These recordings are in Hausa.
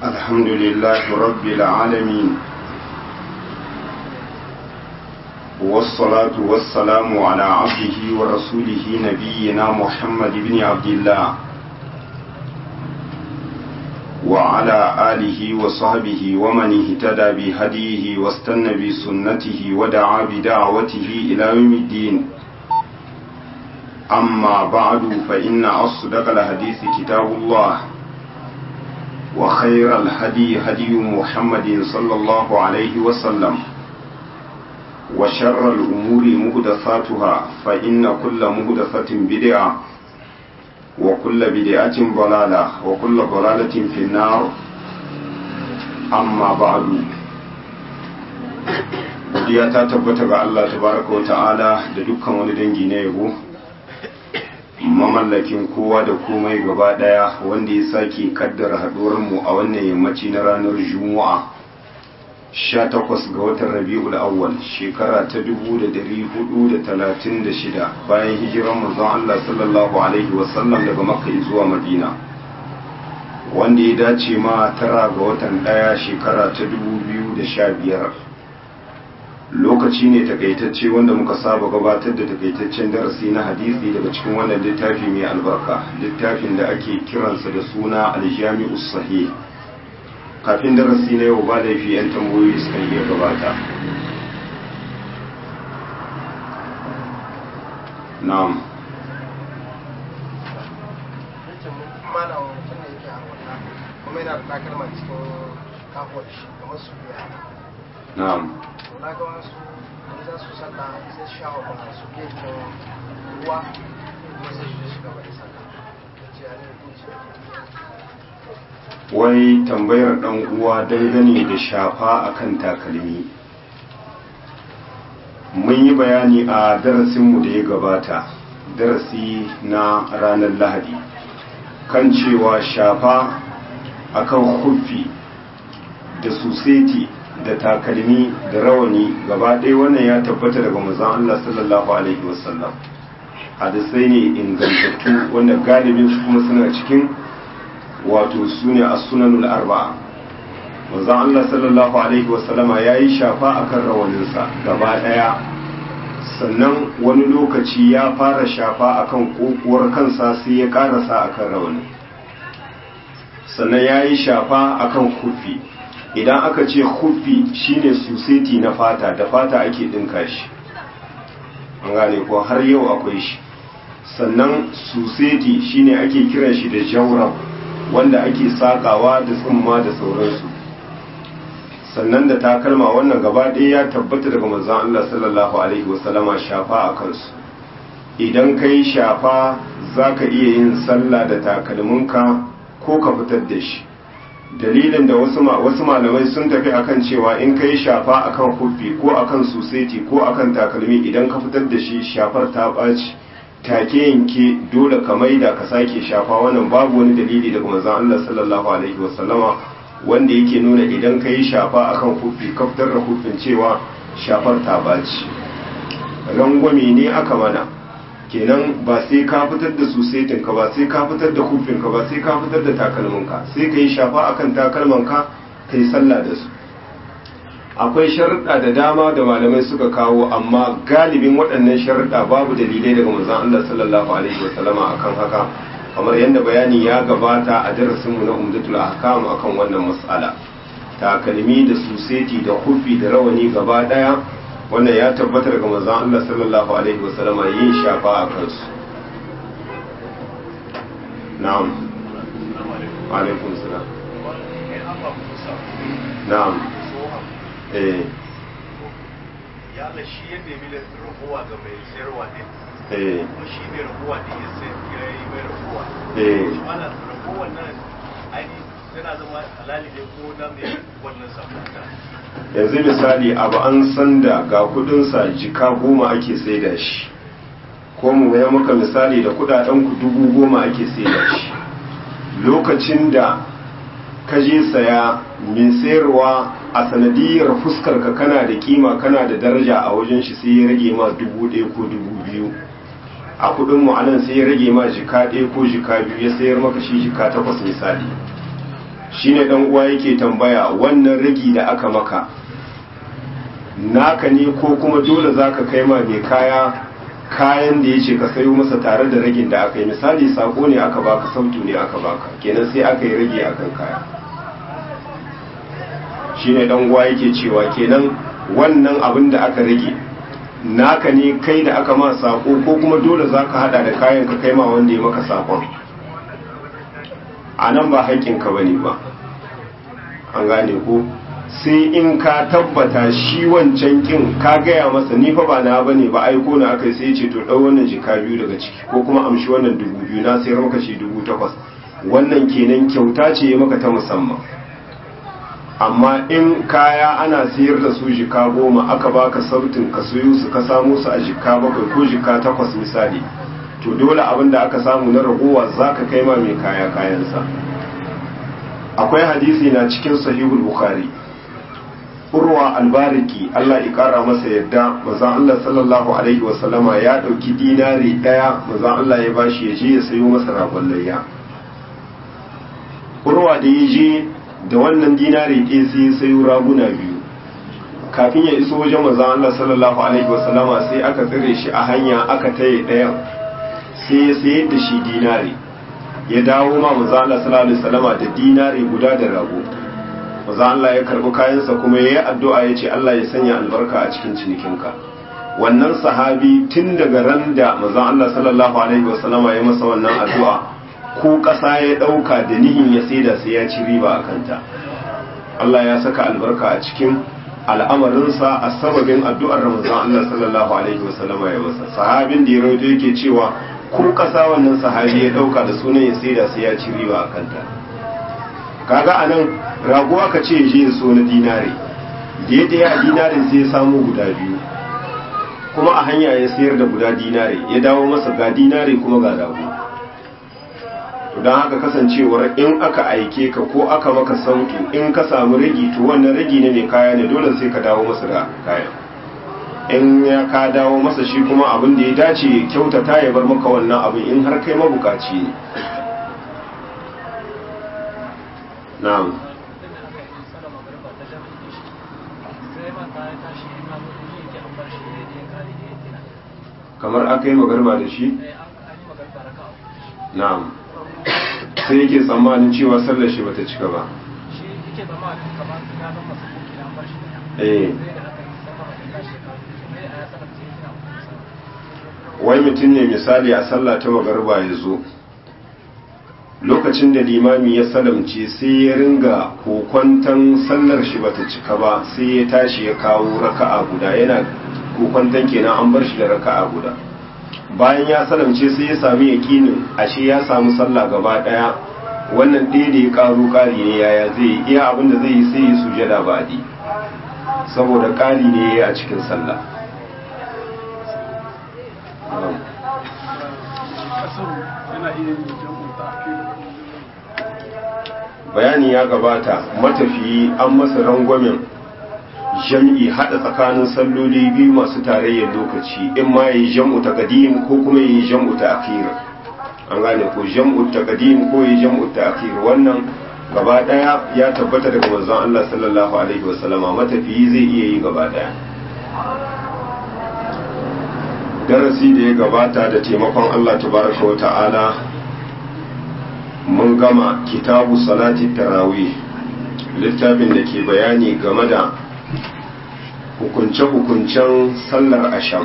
الحمد لله رب العالمين والصلاة والسلام على عبده ورسوله نبينا محمد بن عبد الله وعلى آله وصحبه ومن اهتدى بهديه واستنى بسنته ودعا بدعوته إلى يوم الدين أما بعد فإن أصدق الحديث كتاب الله وخير الهدي هدي محمد صلى الله عليه وسلم وشر الأمور مهدثاتها فإن كل مهدثة بدعة وكل بدعة ضلالة وكل ضلالة في النار أما بعد godiya ta tabbata ga Allah tabaraka wa ta'ala da dukkan wani dangi na yabo mamallakin kowa da komai gaba daya wanda ya sake kaddara haduwar mu a wannan yammaci na ranar juma'a 18 ga watan rabi'ul awwal shekara ta 1436 bayan hijiran manzon Allah sallallahu alaihi wasallam daga makka zuwa madina wanda ya dace ma tara ga watan daya shekara ta 2015 lokaci ne takaitacce wanda muka saba gabatar da takaitaccen darasi na hadisi daga cikin wannan littafi mai albarka littafin da ake kiransa da suna aljami'u sahih kafin darasi na yau ba laifi 'yan tambayoyi suka iya gabata na'am kuma yana da takalma cikin kafuwar shi kamar su biya na'am na ga wasu wani za su sallah sai su shawo kuma su gefen ruwa kuma sai su shiga bari sallah da ce a ne hukunci wai tambayar dan uwa dangane da shafa akan takalmi mun yi bayani a darasinmu da ya gabata darasi na ranar lahadi kan cewa shafa akan huffi da suseti da takalmi da rawani gaba ɗaya wannan ya tabbata daga manzon Allah sallallahu alaihi wasallam hadisai ne ingantattu wanda galibin su kuma suna cikin wato su ne a sunanul arba'a manzon Allah sallallahu alaihi wasallama ya yi shafa akan rawaninsa gaba ɗaya sannan wani lokaci ya fara shafa akan kokuwar kansa sai ya karasa akan rawanin sannan ya yi shafa akan kufi idan aka ce kufi shine suseti na fata da fata ake ɗinka shi an gane ko har yau akwai shi sannan suseti shine ake kiran shi da jawrab wanda ake sakawa da tsumma da sauransu sannan da takalma wannan gaba ɗaya ya tabbata daga manzon Allah sallallahu alaihi wasallama shafa a kansu idan ka yi shafa za ka iya yin sallah da takalminka ko ka fitar da shi dalilin da wasu wasu malamai sun tafi akan cewa in ka yi shafa akan huffi ko akan suseti ko akan takalmi idan ka fitar da shi shafar ta ɓaci take yanke dole ka maida ka sake shafa wannan babu wani dalili daga manzon Allah sallallahu alaihi wasallama wanda yake nuna idan ka yi shafa akan huffi ka fitar da huffin cewa shafar ta ɓaci rangwame ne aka mana kenan ba sai ka fitar da susetin ka ba sai ka fitar da hufin ka ba sai ka fitar da takalmin ka sai ka yi shafa akan takalman ka ka yi sallah da su akwai sharuɗa da dama da malamai suka kawo amma galibin waɗannan sharuɗa babu dalilai daga manzon Allah sallallahu alaihi wasallama akan haka kamar yadda bayani ya gabata a darasin mu na umdatul ahkam akan wannan mas'ala takalmi da suseti da hufi da rawani gaba daya wannan ya tabbata daga manzon Allah sallallahu alaihi wasallam yin shafa a kansu na'am wa alaikum salam na'am eh ya Allah shi ya nemi da rahuwa ga mai sayarwa ne eh kuma shi ne rahuwa ne ya sai ya yi mai rahuwa eh shi ana rahuwa nan aini yana zama halali ne ko na mai wannan sabata yanzu misali abu an san da ga kudinsa jika goma ake saida shi ko mu ya maka misali da kudaden ku dubu goma ake saida shi lokacin da ka je saya mai sayarwa a sanadiyar fuskar ka kana da kima kana da daraja a wajen shi sai ya rage ma dubu ɗaya ko dubu biyu a kudin mu anan sai ya rage ma jika ɗaya ko jika biyu ya sayar maka shi jika takwas misali shine dan uwa yake tambaya wannan ragi da aka maka naka ne ko kuma dole zaka kai ma mai kaya kayan da yace ka sayo masa tare da ragin da aka yi misali sako ne aka baka sautu ne aka baka kenan sai aka yi rage akan kaya shine dan uwa yake cewa kenan wannan abin da aka rage naka ne kai da aka ma sako ko kuma dole zaka hada da kayan ka kai ma wanda ya maka sakon a nan ba haƙƙinka ba ne ba an gane ko sai in ka tabbata shi wancan kin ka gaya masa ni fa ba na ba ne ba aiko na aka sai ce to ɗau wannan jika biyu daga ciki ko kuma amshi wannan dubu biyu na sayar maka shi dubu takwas wannan kenan kyauta ce ya maka ta musamman amma in kaya ana sayar da su jika goma aka baka sautin ka sayo su ka samu su a jika bakwai ko jika takwas misali to dole abin da aka samu na ragowa za ka kai ma mai kaya kayansa akwai hadisi na cikin sahihul bukhari urwa albariki Allah ya kara masa yadda maza Allah sallallahu alaihi wasallama ya dauki dinari daya maza Allah ya bashi ya je ya sayo masa ragon layya urwa da ya je da wannan dinari ɗaya sai ya sayo raguna biyu kafin ya iso wajen maza Allah sallallahu alaihi wasallama sai aka tsire shi a hanya aka taye ɗayan sai ya sayar da shi dinari ya dawo ma maza Allah sallallahu alaihi wasallama da dinari guda da rago maza Allah ya karbi kayansa kuma ya yi addu'a ya ce Allah ya sanya albarka a cikin cinikinka wannan sahabi tun daga ran da maza Allah sallallahu alaihi wasallama ya masa wannan addu'a ko ƙasa ya ɗauka da nihin ya saida sai ya ci riba a kanta Allah ya saka albarka a cikin al'amarinsa a sababin addu'ar Ramazan Allah sallallahu alaihi wasallama ya masa sahabin da ya rawaito yake cewa ko kasa wannan sahabi ya dauka da sunan ya saida sai ya ci riba a kanta kaga anan rago aka ce je ya so na dinare da ya daya dinarin sai ya samu guda biyu kuma a hanya ya sayar da guda dinare ya dawo masa ga dinare kuma ga rago don haka kasancewar in aka aike ka ko aka maka sautu in ka samu ragi to wannan ragi ne mai kaya ne dole sai ka dawo masa da kayan in ya ka dawo masa shi kuma abin da ya dace ya kyautata ya bar maka wannan abin in har kai mabukaci ne na'am kamar aka yi magarba da shi na'am sai yake tsammanin cewa sallar shi bata cika ba shi yake zama kamar ya zama su kuki na bar shi eh sai da aka yi sama da tashi sai a ya sanar sai yana wai mutum ne misali a sallah ta magarba ya zo lokacin da limami ya salamce sai ya ringa kokwantan sallar shi bata cika ba sai ya tashi ya kawo raka'a guda yana kokwantan kenan an bar shi da raka'a guda bayan ya salamce sai ya sami yakinin ashe ya samu sallah gaba daya wannan ɗaya da ya karu ƙari ne yaya zai yi iya abin da zai yi sai ya sujada ba'di saboda ƙari ne a cikin sallah bayani ya gabata matafiyi an masa rangwamen jam'i hada tsakanin salloli biyu masu tarayyar lokaci in ma yi jam'u ta kadim ko kuma yi jam'u ta akhir an gane ko jam'u ta kadim ko yi jam'u ta akhir wannan gaba daya ya tabbata daga manzon Allah sallallahu alaihi wasallama matafiyi zai iya yi gaba daya darasi da ya gabata da taimakon Allah tabaraka wa ta'ala mun gama kitabu salati tarawih littafin da ke bayani game da hukunce-hukuncen sallar asham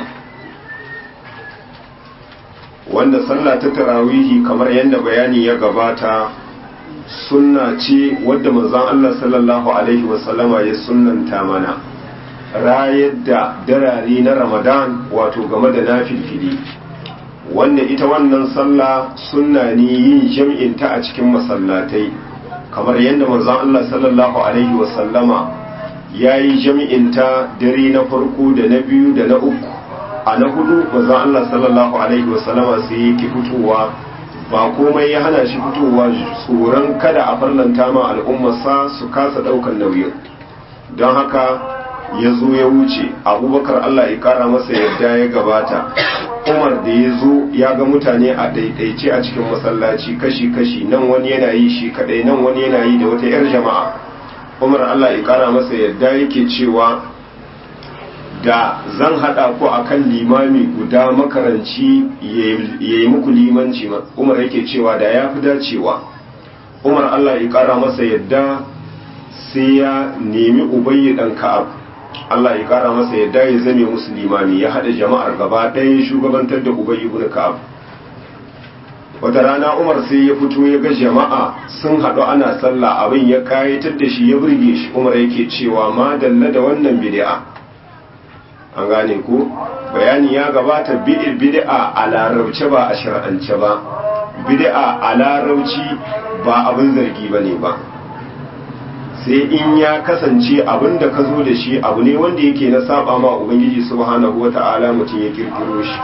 wanda sallah ta tarawihi kamar yadda bayani ya gabata sunna ce wadda manzon Allah sallallahu alaihi wasallama ya sunnanta mana rayar da darare na ramadan wato game da nafilfili wanda ita wannan sallah sunna ne yin jam'in ta a cikin masallatai kamar yadda manzon Allah sallallahu alaihi wasallama ya yi jam'in ta dare na farko da na biyu da na uku a na hudu manzon Allah sallallahu alaihi wasallama sai yake fitowa ba komai ya hana shi fitowa tsoron kada a farlanta ma al'ummarsa su kasa daukan nauyin don haka ya zo ya wuce abubakar Allah ya kara masa yadda ya gabata umar da ya zo ya ga mutane a daidaice a cikin masallaci kashi-kashi nan wani yana yi shi kadai nan wani yana yi da wata 'yar jama'a umar allah ya kara masa yadda yake cewa da zan hada ku akan limami guda makaranci ya yi muku limanci umar yake cewa da ya fi dacewa umar allah ya kara masa yadda sai ya nemi ubayyi dan ka'ab Allah ya kara masa yadda ya zame musu limami ya haɗa jama'ar gaba ɗaya shugabantar da ubayyi ibn ka'ab wata rana umar sai ya fito ya ga jama'a sun haɗu ana sallah abin ya kayatar da shi ya burge shi umar yake cewa ma dalla da wannan bid'a an gane ko bayani ya gabata bid'a a larabce ba a shar'ance ba bid'a a larabci ba abin zargi bane ba sai in ya kasance abin da ka zo da shi abu ne wanda yake na saba ma ubangiji subhanahu wata'ala mutum ya kirkiro shi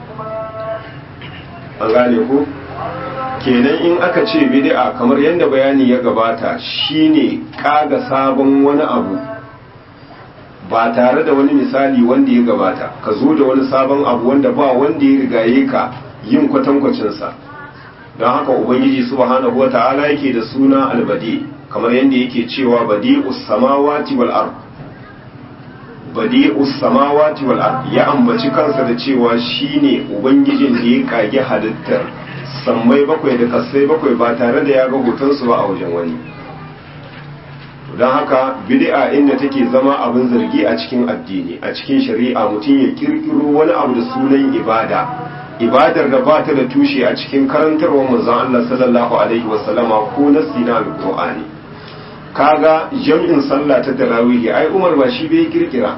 an gane ko kenan in aka ce bid'a kamar yadda bayani ya gabata shine kaga sabon wani abu ba tare da wani misali wanda ya gabata ka zo da wani sabon abu wanda ba wanda ya rigaye ka yin kwatankwacinsa don haka ubangiji subhanahu wata'ala yake da suna albadi kamar yadda yake cewa badi'us samawati wal ard badi'us samawati wal ard ya ambaci kansa da cewa shine ubangijin da ya kage halittar sammai bakwai da kasai bakwai ba tare da ya ga hotonsu ba a wajen wani don haka bid'a inda take zama abin zargi a cikin addini a cikin shari'a mutum ya kirkiro wani abu da sunan ibada ibadar da ba ta da tushe a cikin karantarwar manzon Allah sallallahu alaihi wasallama ko nasi na alqur'ani kaga jam'in sallah ta tarawih ai Umar ba shi bai kirkira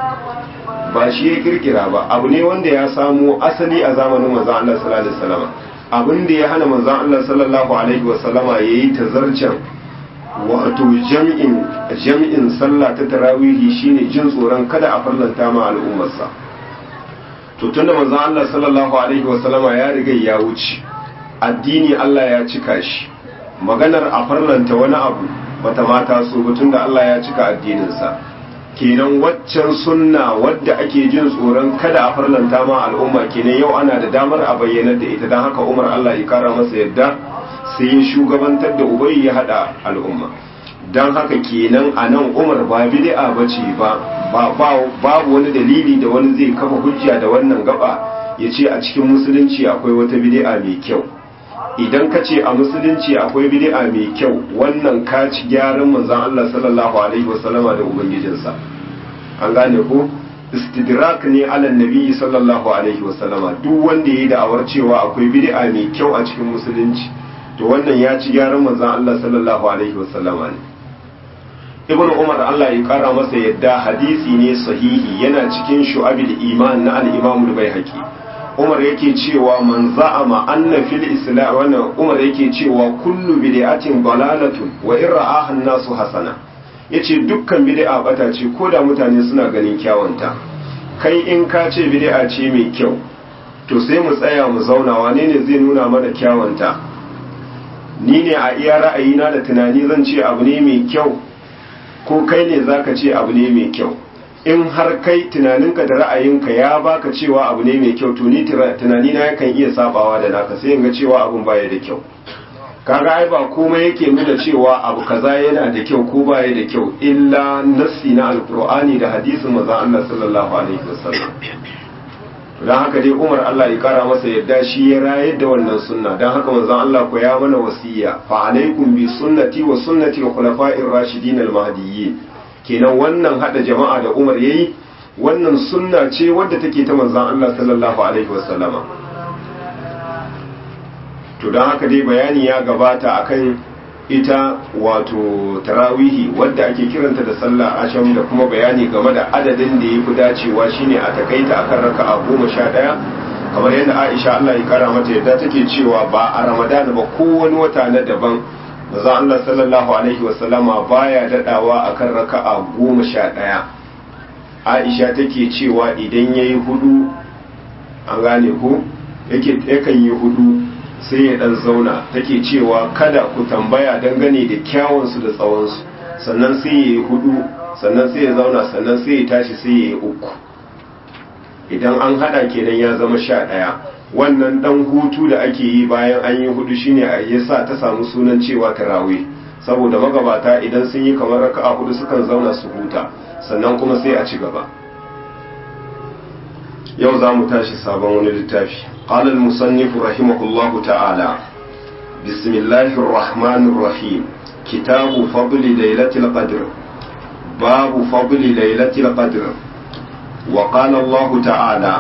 ba shi ya kirkira ba abu ne wanda ya samo asali a zamanin manzon Allah sallallahu alaihi wasallama abin da ya hana manzon Allah sallallahu alaihi wasallama yayi tazarcen wato jam'in jam'in sallah ta tarawihi shine jin tsoron kada a farlanta ma al'ummarsa to tunda manzon Allah sallallahu alaihi wasallama ya riga ya wuce addini Allah ya cika shi maganar a farlanta wani abu bata mata so ba tunda Allah ya cika addininsa kenan waccan sunna wadda ake jin tsoron kada a farlanta ma al'umma kenan yau ana da damar a bayyanar da ita don haka Umar Allah ya kara masa yadda sai ya shugabantar da ubai ya hada al'umma don haka kenan a nan umar ba bid'a ba ce ba babu wani dalili da wani zai kafa hujja da wannan gaba ya ce a cikin musulunci akwai wata bid'a mai kyau idan ka ce a musulunci akwai bid'a mai kyau wannan ka ci gyaran manzon Allah sallallahu alaihi wasallama da ubangijinsa an gane ko istidrak ne ala nabi sallallahu alaihi wasallama duk wanda yayi da'awar cewa akwai bid'a mai kyau a cikin musulunci to wannan ya ci gyaran manzon Allah sallallahu alaihi wasallama ne ibn umar Allah ya kara masa yadda hadisi ne sahihi yana cikin shu'abil iman na al-imam al-baihaqi umar yake cewa man za'ama anna fil islam wannan umar yake cewa kullu bid'atin dalalatun wa in ra'aha an-nasu hasana yace dukkan bid'a bata ce ko da mutane suna ganin kyawunta kai in ka ce bid'a ce mai kyau to sai mu tsaya mu zauna wane ne zai nuna mana kyawunta ni ne a iya ra'ayina da tunani zan ce abu ne mai kyau ko kai ne zaka ce abu ne mai kyau in har kai tunaninka da ra'ayinka ya baka cewa abu ne mai kyau to ni tunani na yakan iya sabawa da naka sai in ga cewa abun baya da kyau kaga ai ba komai yake nuna cewa abu kaza yana da kyau ko baya da kyau illa nassi na alqur'ani da hadisin manzon Allah sallallahu alaihi wasallam don haka dai umar Allah ya kara masa yadda shi ya rayar da wannan sunna don haka manzon Allah ko ya mana wasiya fa alaikum bi sunnati wa sunnati khulafa'ir rashidin al-mahdiyyin kenan wannan hada jama'a da umar yayi wannan sunna ce wadda take ta manzon Allah sallallahu alaihi wasallama to don haka dai bayani ya gabata akan ita wato tarawihi wadda ake kiranta da sallah asham da kuma bayani game da adadin da ya fi dacewa shine a takaita akan raka'a goma sha ɗaya kamar yadda aisha allah ya kara mata yadda take cewa ba a ramadan ba ko wani wata na daban maza allah sallallahu alaihi wasallama baya daɗawa akan raka'a goma sha ɗaya aisha take cewa idan ya yi hudu an gane ko yakan yi hudu sai ya dan zauna take cewa kada ku tambaya dangane da kyawunsu da tsawonsu sannan sai ya yi hudu sannan sai ya zauna sannan sai ya tashi sai ya yi uku idan an hada kenan ya zama sha ɗaya wannan dan hutu da ake yi bayan an yi hudu shine a yasa ta samu sunan cewa tarawih saboda magabata idan sun yi kamar raka'a hudu sukan zauna su huta sannan kuma sai a ci gaba yau za mu tashi sabon wani littafi قال المصنف رحمه الله تعالى بسم الله الرحمن الرحيم كتاب فضل ليلة القدر باب فضل ليلة القدر وقال الله تعالى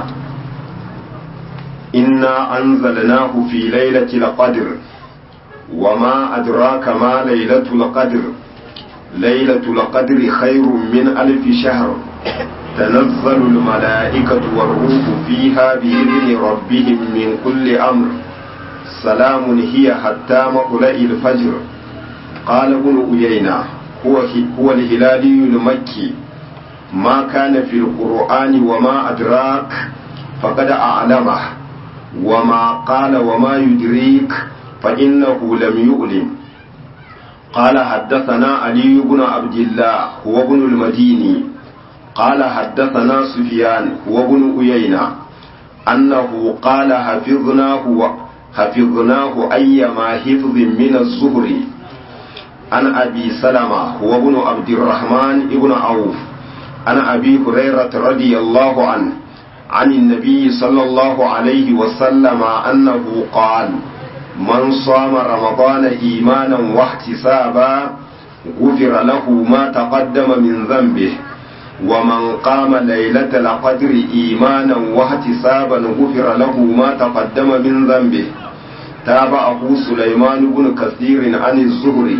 إنا أنزلناه في ليلة القدر وما أدراك ما ليلة القدر ليلة القدر خير من ألف شهر تنزل الملائكة والروح فيها بإذن ربهم من كل أمر سلام هي حتى مطلع الفجر قال ابن أيينة هو, هو الهلالي المكي ما كان في القرآن وما أدراك فقد أعلمه وما قال وما يدريك فإنه لم يؤلم قال حدثنا علي بن عبد الله هو ابن المديني قال حدثنا سفيان هو ابن أيينة أنه قال حفظناه حفظناه أيما حفظ من الزهر عن أبي سلمة هو ابن عبد الرحمن ابن عوف عن أبي هريرة رضي الله عنه عن النبي صلى الله عليه وسلم أنه قال من صام رمضان إيمانا واحتسابا غفر له ما تقدم من ذنبه ومن قام ليلة القدر إيمانا واحتسابا غفر له ما تقدم من ذنبه تابعه سليمان بن كثير عن الزهري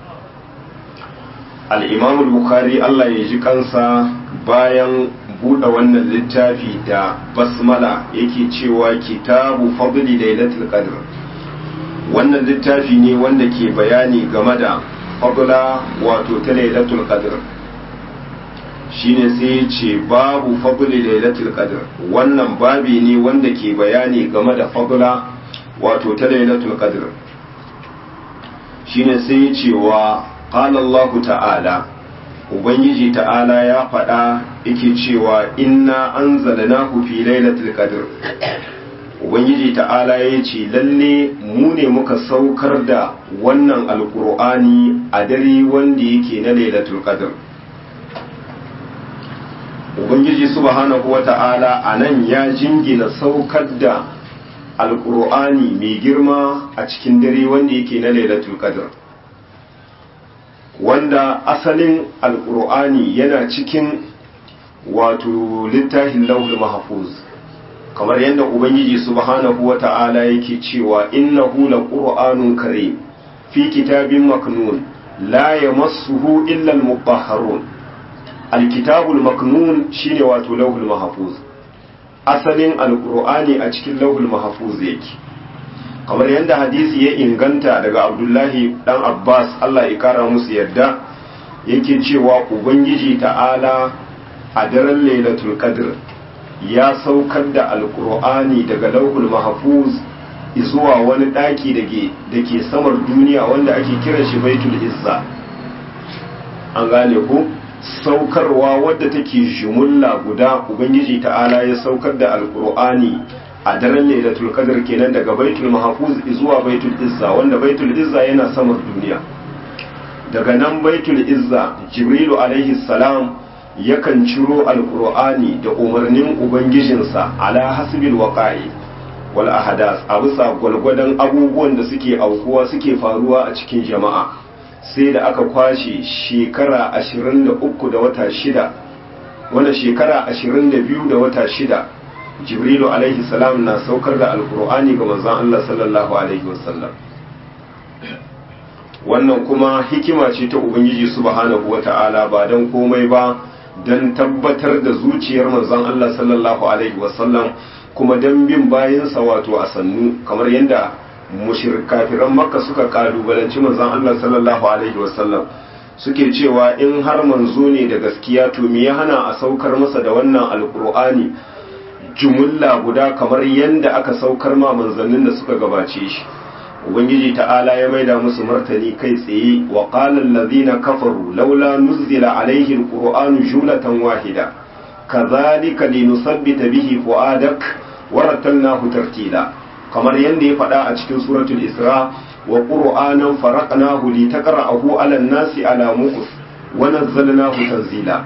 الإمام البخاري الله يجي kansa bayan buɗe wannan littafi da basmala yake cewa kitabu fadli lailatul qadr wannan littafi ne wanda ke bayani game da fadla wato ta lailatul qadr shine sai ya ce babu fadli lailatul qadr wannan babi ne wanda ke bayani game da fadla wato ta lailatul qadr shine sai ya ce wa qala Allah ta'ala ubangiji ta'ala ya faɗa yake cewa inna anzalnahu fi lailatul qadr ubangiji ta'ala ya ce lalle mu ne muka saukar da wannan alkur'ani a dare wanda yake na lailatul qadr ubangiji subhanahu wata'ala a nan ya jingina saukar da alkur'ani mai girma a cikin dare wanda yake na lailatul qadr wanda asalin alkur'ani yana cikin wato littafin lauhul mahfuz kamar yadda ubangiji subhanahu wata'ala yake cewa innahu laqur'anun karim fi kitabin maknun la yamassuhu illa al-mutahharun alkitabul maknun shine wato lauhul mahfuz asalin alqur'ani a cikin lauhul mahfuz yake kamar yadda hadisi ya inganta daga abdullahi dan abbas Allah ya kara musu yadda yake cewa ubangiji ta'ala a daren lailatul qadr ya saukar da alqur'ani daga lauhul mahfuz zuwa wani daki dake dake samar duniya wanda ake kira shi baitul izza an gane ku saukarwa wadda take jumulla guda ubangiji ta'ala ya saukar da alkur'ani a daren lailatul qadr kenan daga baitul mahfuz zuwa baitul izza wanda baitul izza yana samar duniya daga nan baitul izza jibrilu alaihi salam yakan ciro alkur'ani da umarnin ubangijinsa ala hasbil waqa'i wal ahadas a bisa gwalgwadon abubuwan da suke aukuwa suke faruwa a cikin jama'a sai da aka kwashe shekara ashirin da uku da wata shida wanda shekara ashirin da biyu da wata shida jibrilu alaihi salam na saukar da alkur'ani ga manzon Allah sallallahu alaihi wasallam wannan kuma hikima ce ta ubangiji subhanahu wata'ala ba don komai ba don tabbatar da zuciyar manzon Allah sallallahu alaihi wasallam kuma don bin bayansa wato a sannu kamar yadda kafiran makka suka kalubalanci manzon Allah sallallahu alaihi wasallam suke cewa in har manzo ne da gaskiya to me ya hana a saukar masa da wannan alkur'ani jumulla guda kamar yadda aka saukar ma manzannin da suka gabace shi ubangiji ta'ala ya maida musu martani kai tsaye wa qala allazina kafaru laula nuzila alaihi alqur'anu jumlatan wahida kazalika linusabbita bihi fuadak warattalnahu tartila kamar yadda ya faɗa a cikin suratul isra wa qur'anan faraqnahu litaqra'ahu 'ala an-nasi 'ala muqus wa nazzalnahu tanzila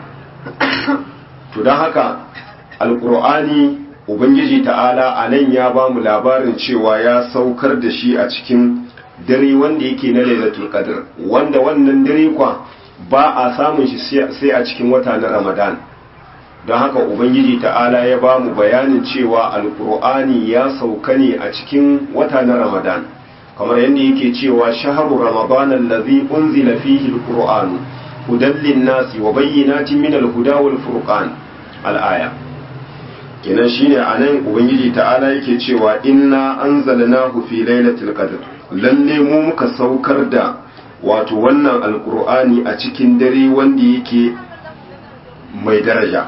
to dan haka alqur'ani ubangiji ta'ala anan ya ba mu labarin cewa ya saukar da shi a cikin dare wanda yake na lailatul qadr wanda wannan dare kwa ba a samun shi sai a cikin wata na ramadan don haka ubangiji ta'ala ya ba mu bayanin cewa alkur'ani ya sauka ne a cikin wata na ramadan kamar yadda yake cewa shaharu ramadan allazi unzila fihi alqur'anu hudan linnasi wa bayyinatin min alhuda wal furqan al-aya kenan shine anan ubangiji ta'ala yake cewa inna anzalnahu fi lailatul qadr lalle mu muka saukar da wato wannan alkur'ani a cikin dare wanda yake mai daraja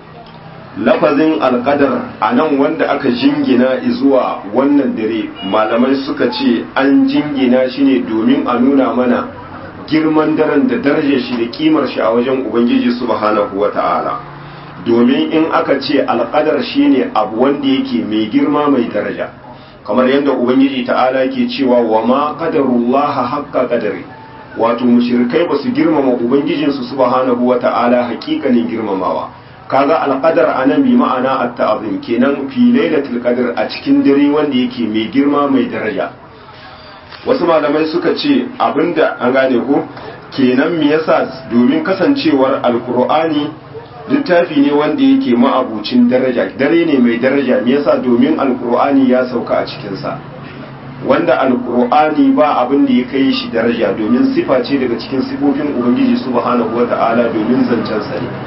lafazin alkadar a nan wanda aka jingina zuwa wannan dare malamai suka ce an jingina shi ne domin a nuna mana girman daren da darajar shi da kimar shi a wajen ubangiji subhanahu wa ta'ala domin in aka ce alkadar shi ne abu wanda yake mai girma mai daraja kamar yadda ubangiji ta'ala ke cewa wa ma qadarullaha haqqa qadari wato mushrikai ba su girmama ubangijinsu subhanahu wa ta'ala hakikanin girmamawa kaga alqadar anan bi ma'ana at-ta'zim kenan fi lailatul qadr a cikin dare wanda yake mai girma mai daraja wasu malamai suka ce abinda an gane ko kenan me yasa domin kasancewar alqur'ani littafi ne wanda yake ma'abucin daraja dare ne mai daraja me yasa domin alqur'ani ya sauka a cikin sa wanda alqur'ani ba abin da ya kai shi daraja domin sifa ce daga cikin sifofin ubangiji subhanahu wata'ala domin zancen sa ne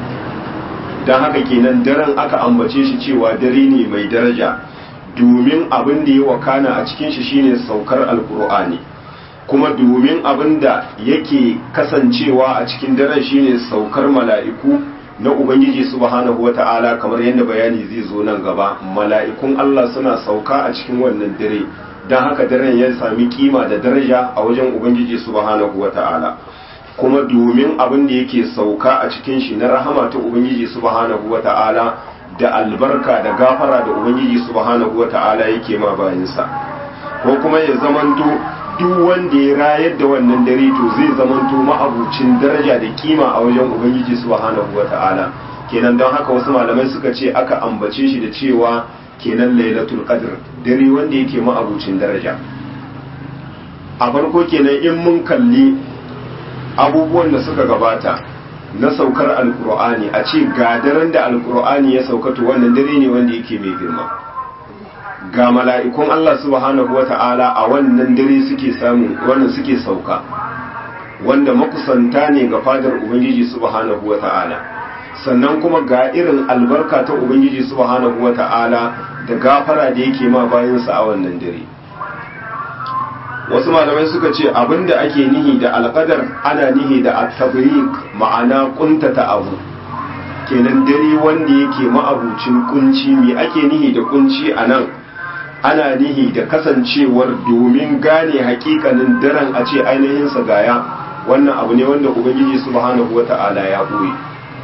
don haka kenan daren aka ambace shi cewa dare ne mai daraja domin abin da ya wakana a cikin shi shine saukar alkur'ani kuma domin abin da yake kasancewa a cikin daren shine saukar mala'iku na ubangiji subhanahu wata'ala kamar yadda bayani zai zo nan gaba mala'ikun Allah suna sauka a cikin wannan dare don haka daren ya sami kima da daraja a wajen ubangiji subhanahu wata'ala kuma domin abin da yake sauka a cikin shi na rahama ta ubangiji subhanahu wata'ala da albarka da gafara da ubangiji subhanahu wata'ala yake ma bayansa ko kuma ya zamanto duk wanda ya rayar da wannan dare to zai zamanto ma'abucin daraja da kima a wajen ubangiji subhanahu wata'ala kenan don haka wasu malamai suka ce aka ambace shi da cewa kenan lailatul qadr dare wanda yake ma'abucin daraja a farko kenan in mun kalli abubuwan da suka gabata na saukar alkur'ani a ce ga daren da alkur'ani ya saukato wannan dare ne wanda yake mai girma ga mala'ikun Allah subhanahu wata'ala a wannan dare suke samu wannan suke sauka wanda makusanta ne ga fadar ubangiji subhanahu wata'ala sannan kuma ga irin albarka ta ubangiji subhanahu wata'ala da gafara da yake ma bayansa a wannan dare wasu malamai suka ce abinda ake nihi da alƙadar ana nihi da at-tabriq ma'ana kuntata abu kenan dare wanda yake ma'abucin kunci me ake nihi da kunci anan ana nihi da kasancewar domin gane hakikanin daren a ce ainihin sa gaya wannan abu ne wanda ubangiji subhanahu wata'ala ya boye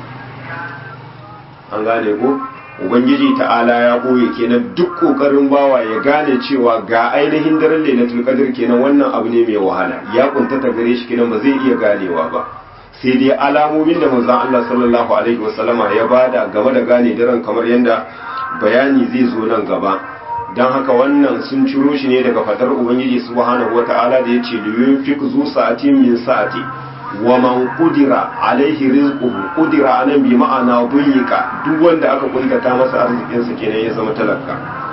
an gane ko ubangiji ta'ala ya boye kenan duk kokarin bawa ya gane cewa ga ainihin daren lailatul qadr kenan wannan abu ne mai wahala ya kuntata gare shi kenan ba zai iya ganewa ba sai dai alamomin da manzon Allah sallallahu alaihi wasallama ya bada game da gane daren kamar yadda bayani zai zo nan gaba dan haka wannan sun ciro shi ne daga fadar ubangiji subhanahu wataala da yace liyunfik zu sa'atin min sa'ati wa man qudira alaihi rizquhu qudira anan bi ma'ana dunyika duk wanda aka kuntata masa arzikin sa kenan ya zama talaka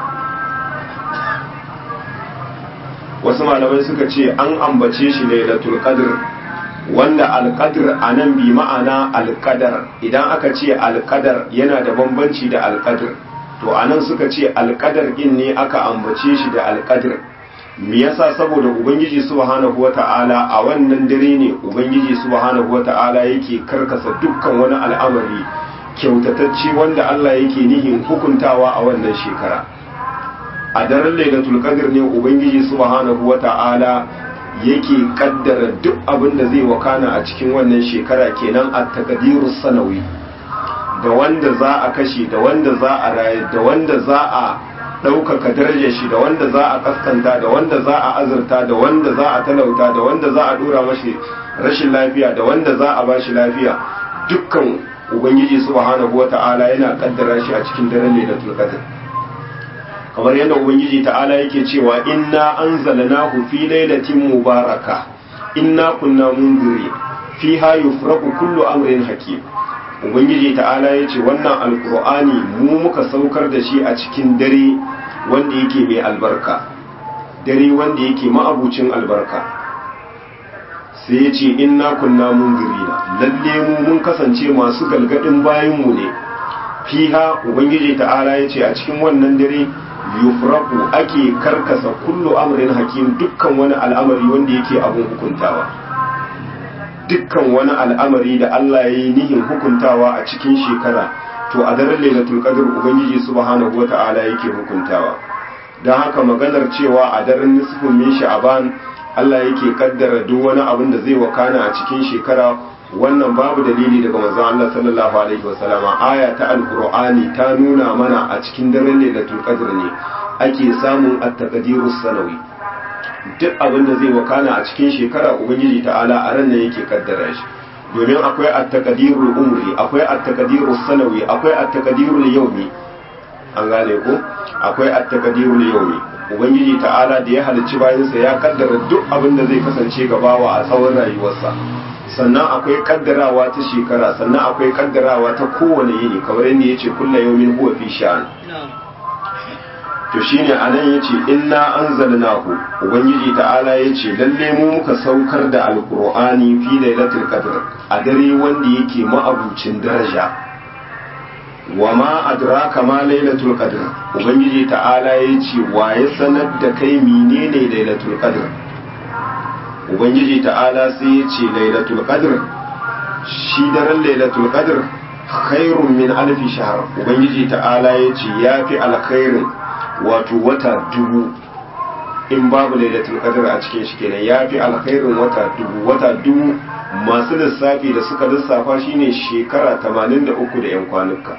wasu malamai suka ce an ambace shi lailatul qadr wanda alqadr anan bi ma'ana alqadar idan aka ce alqadar yana da bambanci da alqadr to anan suka ce alqadar din ne aka ambace shi da alqadr me yasa saboda ubangiji subhanahu wata'ala a wannan dare ne ubangiji subhanahu wata'ala yake karkasa dukkan wani al'amari kyautatacce wanda Allah yake nihin hukuntawa a wannan shekara a daren lailatul qadr ne ubangiji subhanahu wata'ala yake kaddara duk abin da zai wakana a cikin wannan shekara kenan at taqdirus sanawi da wanda za a kashe da wanda za a raye da wanda za a ɗaukaka darajar shi da wanda za a kaskanta da wanda za a azurta da wanda za a talauta da wanda za a dora mashi rashin lafiya da wanda za a bashi lafiya dukkan ubangiji subhanahu wata'ala yana kaddara shi a cikin daren lailatul qadr kamar yadda ubangiji ta'ala yake cewa inna anzalnahu fi lailatin mubaraka inna kunna munziri fiha yufraqu kullu amrin hakim ubangiji ta'ala yace wannan alqur'ani mu muka saukar da shi a cikin dare wanda yake mai albarka dare wanda yake ma'abucin albarka sai ya ce inna kunna munzirina lalle mu mun kasance masu galgadin bayanmu ne fiha ubangiji ta'ala ya ce a cikin wannan dare yufraku ake karkasa kullu amrin hakim dukkan wani al'amari wanda yake abun hukuntawa dukkan wani al'amari da Allah ya yi nihin hukuntawa a cikin shekara to a daren lailatul qadr ubangiji subhanahu wata'ala yake hukuntawa don haka maganar cewa a daren nisfin min sha'aban Allah yake kaddara duk wani abin da zai wakana a cikin shekara wannan babu dalili daga manzon Allah sallallahu alaihi wasallama aya ta alqur'ani ta nuna mana a cikin daren lailatul qadr ne ake samun at-taqdirus sanawi duk abin da zai wakana a cikin shekara ubangiji ta'ala a ran nan yake kaddara shi domin akwai at-taqdirul umri akwai at-taqdirus sanawi akwai at-taqdirul yawmi an gane ko akwai at-taqdirul yawmi ubangiji ta'ala da ya halicci bayansa ya kaddara duk abin da zai kasance gabawa a tsawon rayuwarsa sannan akwai kaddarawa ta shekara sannan akwai kaddarawa ta kowane yini kamar yadda yace kullu yawmin huwa fi sha'an to shine anan yace inna anzalnahu ubangiji ta'ala yace lalle mu muka saukar da alqur'ani fi lailatul qadr a dare wanda yake ma'abucin daraja wa ma adraka ma lailatul qadr ubangiji ta'ala yace wa ya sanar da kai menene lailatul qadr ubangiji ta'ala sai yace lailatul qadr shi daren lailatul qadr khairun min alfi shahr ubangiji ta'ala yace yafi alkhairin wato wata dubu in babu lailatul qadr a cikin shi kenan yafi alkhairin wata dubu wata dubu masu lissafi da suka lissafa shine shekara 83 da yan kwanuka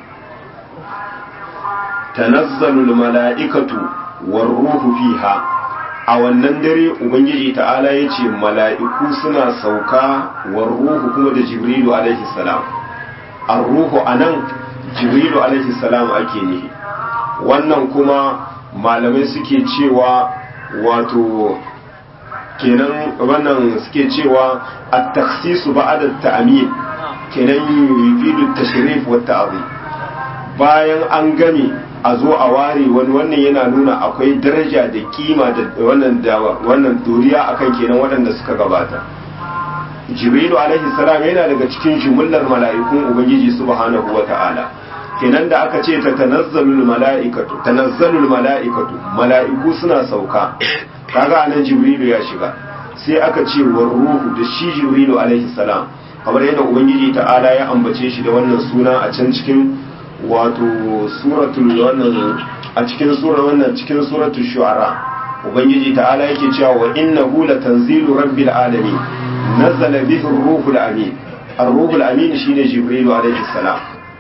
tanazzalul mala'ikatu war ruhu fiha a wannan dare ubangiji ta'ala yace mala'iku suna sauka war ruhu kuma da jibrilu alaihi salam ar-ruhu anan jibrilu alaihi salam ake nihi wannan kuma malamai suke cewa wato kenan wannan suke cewa at-takhsisu ba'da at-ta'min kenan yufidu at-tashrif wa at-ta'zim bayan an game a zo a ware wani wannan yana nuna akwai daraja da kima da wannan da wannan doriya akan kenan waɗanda suka gabata jibrilu alaihi salam yana daga cikin jumlar mala'ikun ubangiji subhanahu wata'ala kenan da aka ce ta tanazzalul mala'ikatu tanazzalul mala'ikatu mala'iku suna sauka kaga anan jibrilu ya shiga sai aka ce war ruhu da shi jibrilu alaihi salam kamar yadda ubangiji ta'ala ya ambace shi da wannan suna a can cikin wato suratul wannan a cikin sura wannan cikin suratul shu'ara ubangiji ta'ala yake cewa wa innahu latanzilu rabbil alamin nazzala bihi ar-ruhul amin ar-ruhul amin shine jibrilu alaihi salam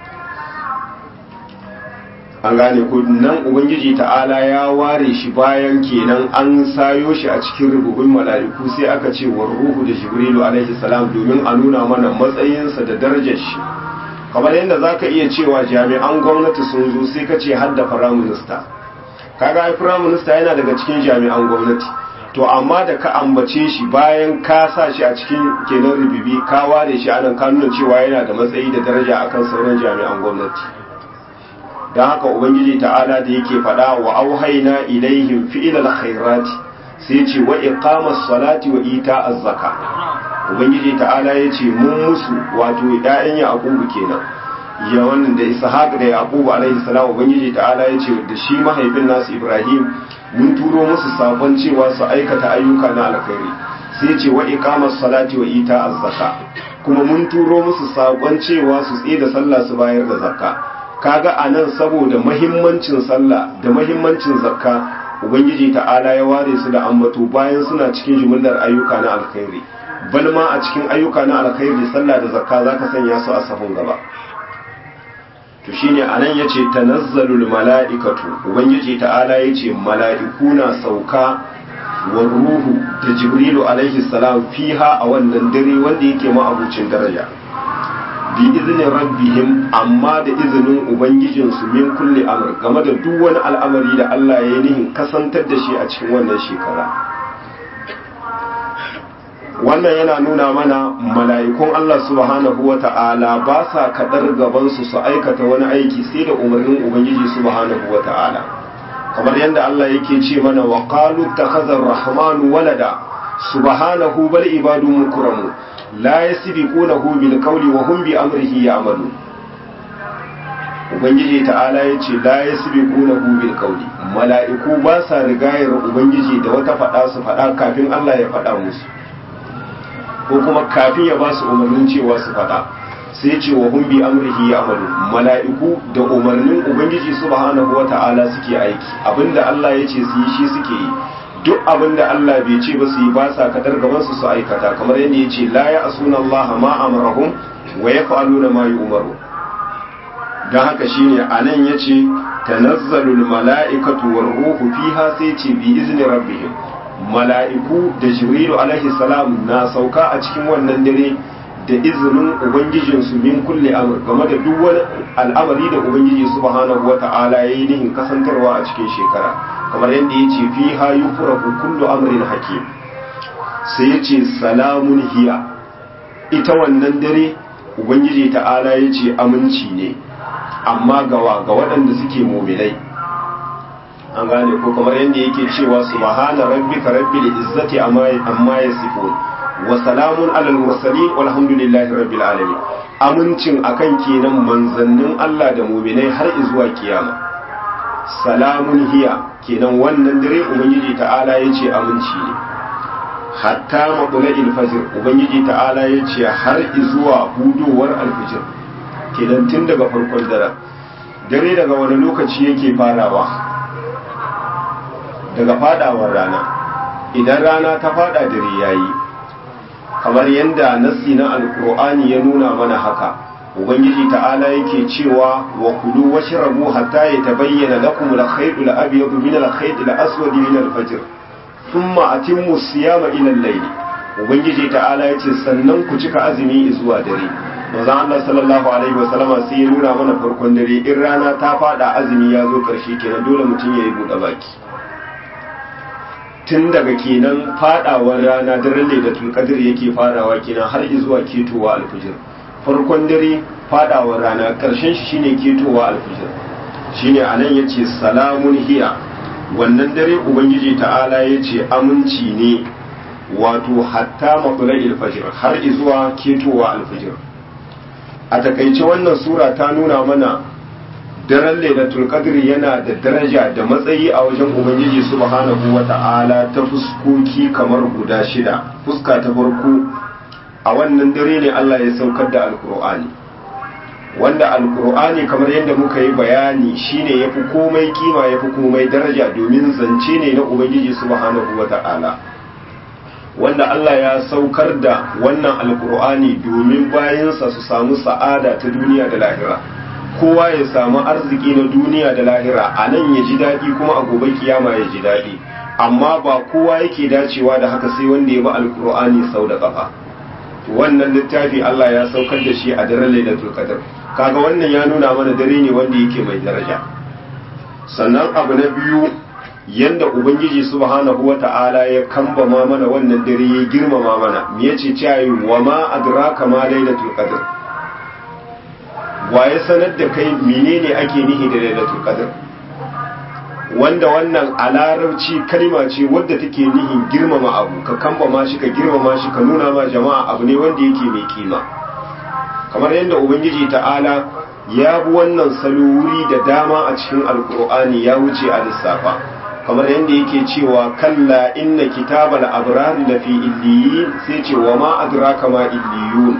an gane ko nan ubangiji ta'ala ya ware shi bayan kenan an sayo shi a cikin rububin mala'iku sai aka ce wa ruhu da jibrilu alaihi salam domin a nuna mana matsayinsa da darajar shi kamar yadda za ka iya cewa jami'an gwamnati sun zo sai ka ce hadda firaminista kaga ai firaminista yana daga cikin jami'an gwamnati to amma da ka ambace shi bayan ka sa shi a cikin kenan rububi ka ware shi anan ka nuna cewa yana da matsayi da daraja akan sauran jami'an gwamnati don haka ubangiji ta'ala da yake faɗa wa auhaina ilaihim fi'ilal khairati sai ce wa iqamas salati wa ita az-zaka ubangiji ta'ala ya ce mun musu wato ƴaƴan yaqubu kenan ya wannan da ishaq da yaqubu alaihi salam ubangiji ta'ala ya ce da shi mahaifin nasu ibrahim mun turo musu sabon cewa su aikata ayyuka na alkhairi sai ce wa iqamas salati wa ita az-zaka kuma mun turo musu sabon cewa su tsaye da sallah su bayar da zakka kaga anan saboda mahimmancin sallah da mahimmancin zakka ubangiji ta'ala ya ware su da ambato bayan suna cikin jumlar ayyuka na alkhairi bal ma a cikin ayyuka na alkhairi sallah da zakka zaka sanya su a sahun gaba to shine anan yace tanazzalul mala'ikatu ubangiji ta'ala yace mala'iku na sauka wa ruhu da jibrilu alaihi salam fiha a wannan dare wanda yake ma'abucin daraja bi izinin rabbihim amma da izinin ubangijinsu min kulli amr game da duk wani al'amari da Allah ya yi nihin kasantar da shi a cikin wannan shekara wannan yana nuna mana mala'ikun Allah subhanahu wa ta'ala ba sa kaɗar gabansu su aikata wani aiki sai da umarnin ubangiji subhanahu wa ta'ala kamar yadda Allah yake ce mana wa qalu takhazar rahmanu walada subhanahu bal ibadu mukramu la yasbiqunahu bil qawli wa hum bi amrihi ya'malu ubangiji ta'ala yace la yasbiqunahu bil qawli mala'iku ba sa rigayar ubangiji da wata fada su fada kafin Allah ya fada musu ko kuma kafin ya ba su umarnin cewa su fada sai ce wa hum bi amrihi ya'malu mala'iku da umarnin ubangiji subhanahu wata'ala suke aiki abinda Allah ya ce su yi shi suke yi duk abinda Allah bai ce ba su yi ba sa kadar gaban su su aikata kamar yadda ya ce la ya'suna Allah ma amrahum wa yaf'aluna ma yu'maru dan haka shine anan yace tanazzalul mala'ikatu war ruhu fiha sai ce bi izni rabbihim mala'iku da jibrilu alaihi salam na sauka a cikin wannan dare da izinin ubangijinsu min kulle amur game da duk wani al'amari da ubangiji subhanahu wata'ala ya yi nihin kasantarwa a cikin shekara kamar yadda ya ce fi ha yi furaku kullu amrin hakim sai ya ce salamun hiya ita wannan dare ubangiji ta'ala ya ce aminci ne amma gawa ga waɗanda suke mominai an gane ko kamar yadda yake cewa subhana rabbika rabbil izzati amma yasifun wa salamun alal mursalin walhamdulillahi rabbil alamin amincin akan kenan manzannin Allah da mu'minai har zuwa kiyama salamun hiya kenan wannan dare ubangiji ta'ala yace aminci ne hatta maqla'il fajr ubangiji ta'ala yace har zuwa hudowar alfijir kenan tun daga farkon dare dare daga wani lokaci yake farawa daga fadawar rana idan rana ta fada dare yayi kamar yadda nassi na alkur'ani ya nuna mana haka ubangiji ta'ala yake cewa wa kulu washrabu hatta yatabayyana lakum al-khayt al-abyad min al-khayt al-aswad min al-fajr thumma atimmu siyama ila al-layl ubangiji ta'ala yace sannan ku cika azumi zuwa dare manzo Allah sallallahu alaihi wasallama sai ya nuna mana farkon dare in rana ta fada azumi ya zo karshe kenan dole mutum yayi bude baki tun daga kenan fadawar rana daren lailatul qadr yake farawa kenan har zuwa ketowa alfijir farkon dare fadawar rana karshen shi shine ketowa alfijir shine anan yace salamun hiya wannan dare ubangiji ta'ala yace aminci ne wato hatta matla'il fajr har zuwa ketowa alfijir a takaice wannan sura ta nuna mana daren lailatul qadri yana da daraja da matsayi a wajen ubangiji subhanahu wata'ala ta fuskoki kamar guda shida fuska ta farko a wannan dare ne Allah ya saukar da alkur'ani wanda alkur'ani kamar yadda muka yi bayani shine yafi komai kima yafi komai daraja domin zance ne na ubangiji subhanahu wata'ala wanda Allah ya saukar da wannan alkur'ani domin bayansa su samu sa'ada ta duniya da lahira kowa ya samu arziki na duniya da lahira a nan ya ji daɗi kuma a gobe kiyama ya ji daɗi amma ba kowa yake dacewa da haka sai wanda ya bi alkur'ani sau da ƙafa wannan littafi Allah ya saukar da shi a daren lailatul qadr kaga wannan ya nuna mana dare ne wanda yake mai daraja sannan abu na biyu yanda ubangiji subhanahu wata'ala ya kambama mana wannan dare ya girmama mana me yace cewa wa ma adraka ma lailatul qadr waye sanar da kai menene ake nihi da lailatul qadr wanda wannan a larabci kalma ce wadda take nihin girmama abu ka kambama shi ka girmama shi ka nuna ma jama'a abu ne wanda yake mai kima kamar yadda ubangiji ta'ala ya bi wannan saluri da dama a cikin alkur'ani ya wuce a lissafa kamar yadda yake cewa kalla inna kitabal abrar da fi illiyin sai ce wa ma adraka ma illiyun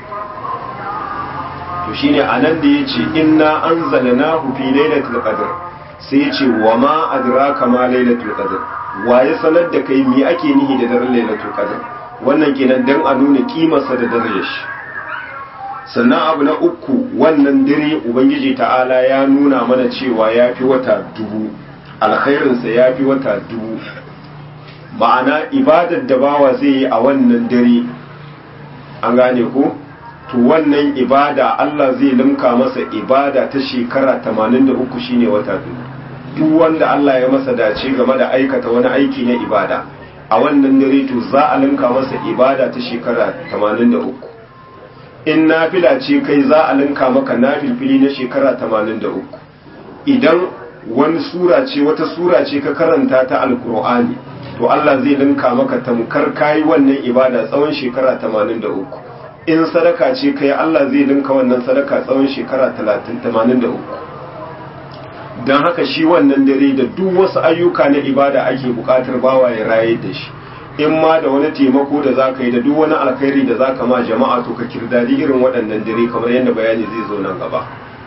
to shine anan da yace inna anzalnahu fi lailatul qadr sai yace wa ma adraka ma lailatul qadr waye sanar da kai me ake nihi da daren lailatul qadr wannan kenan dan a nuna kimarsa da darajar shi sannan abu na uku wannan dare ubangiji ta'ala ya nuna mana cewa ya fi wata dubu alkhairinsa ya fi wata dubu ma'ana ibadar da bawa zai yi a wannan dare an gane ko to wannan ibada Allah zai limka masa ibada ta shekara 83 shine wata dubu duk wanda Allah ya masa dace game da aikata wani aiki na ibada a wannan dare to za a limka masa ibada ta shekara 83 in nafila ce kai za a linka maka nafilfili na shekara 83 idan wani sura ce wata sura ce ka karanta ta alkur'ani to Allah zai linka maka tamkar kayi wannan ibada tsawon shekara 83 in sadaka ce kai Allah zai linka wannan sadaka tsawon shekara 83 don haka shi wannan dare da duk wasu ayyuka na ibada ake bukatar bawa ya raye da shi in ma da wani taimako da za ka yi da duk wani alkhairi da za ka ma jama'a to ka kirdadi irin waɗannan dare kamar yadda bayani zai zo nan gaba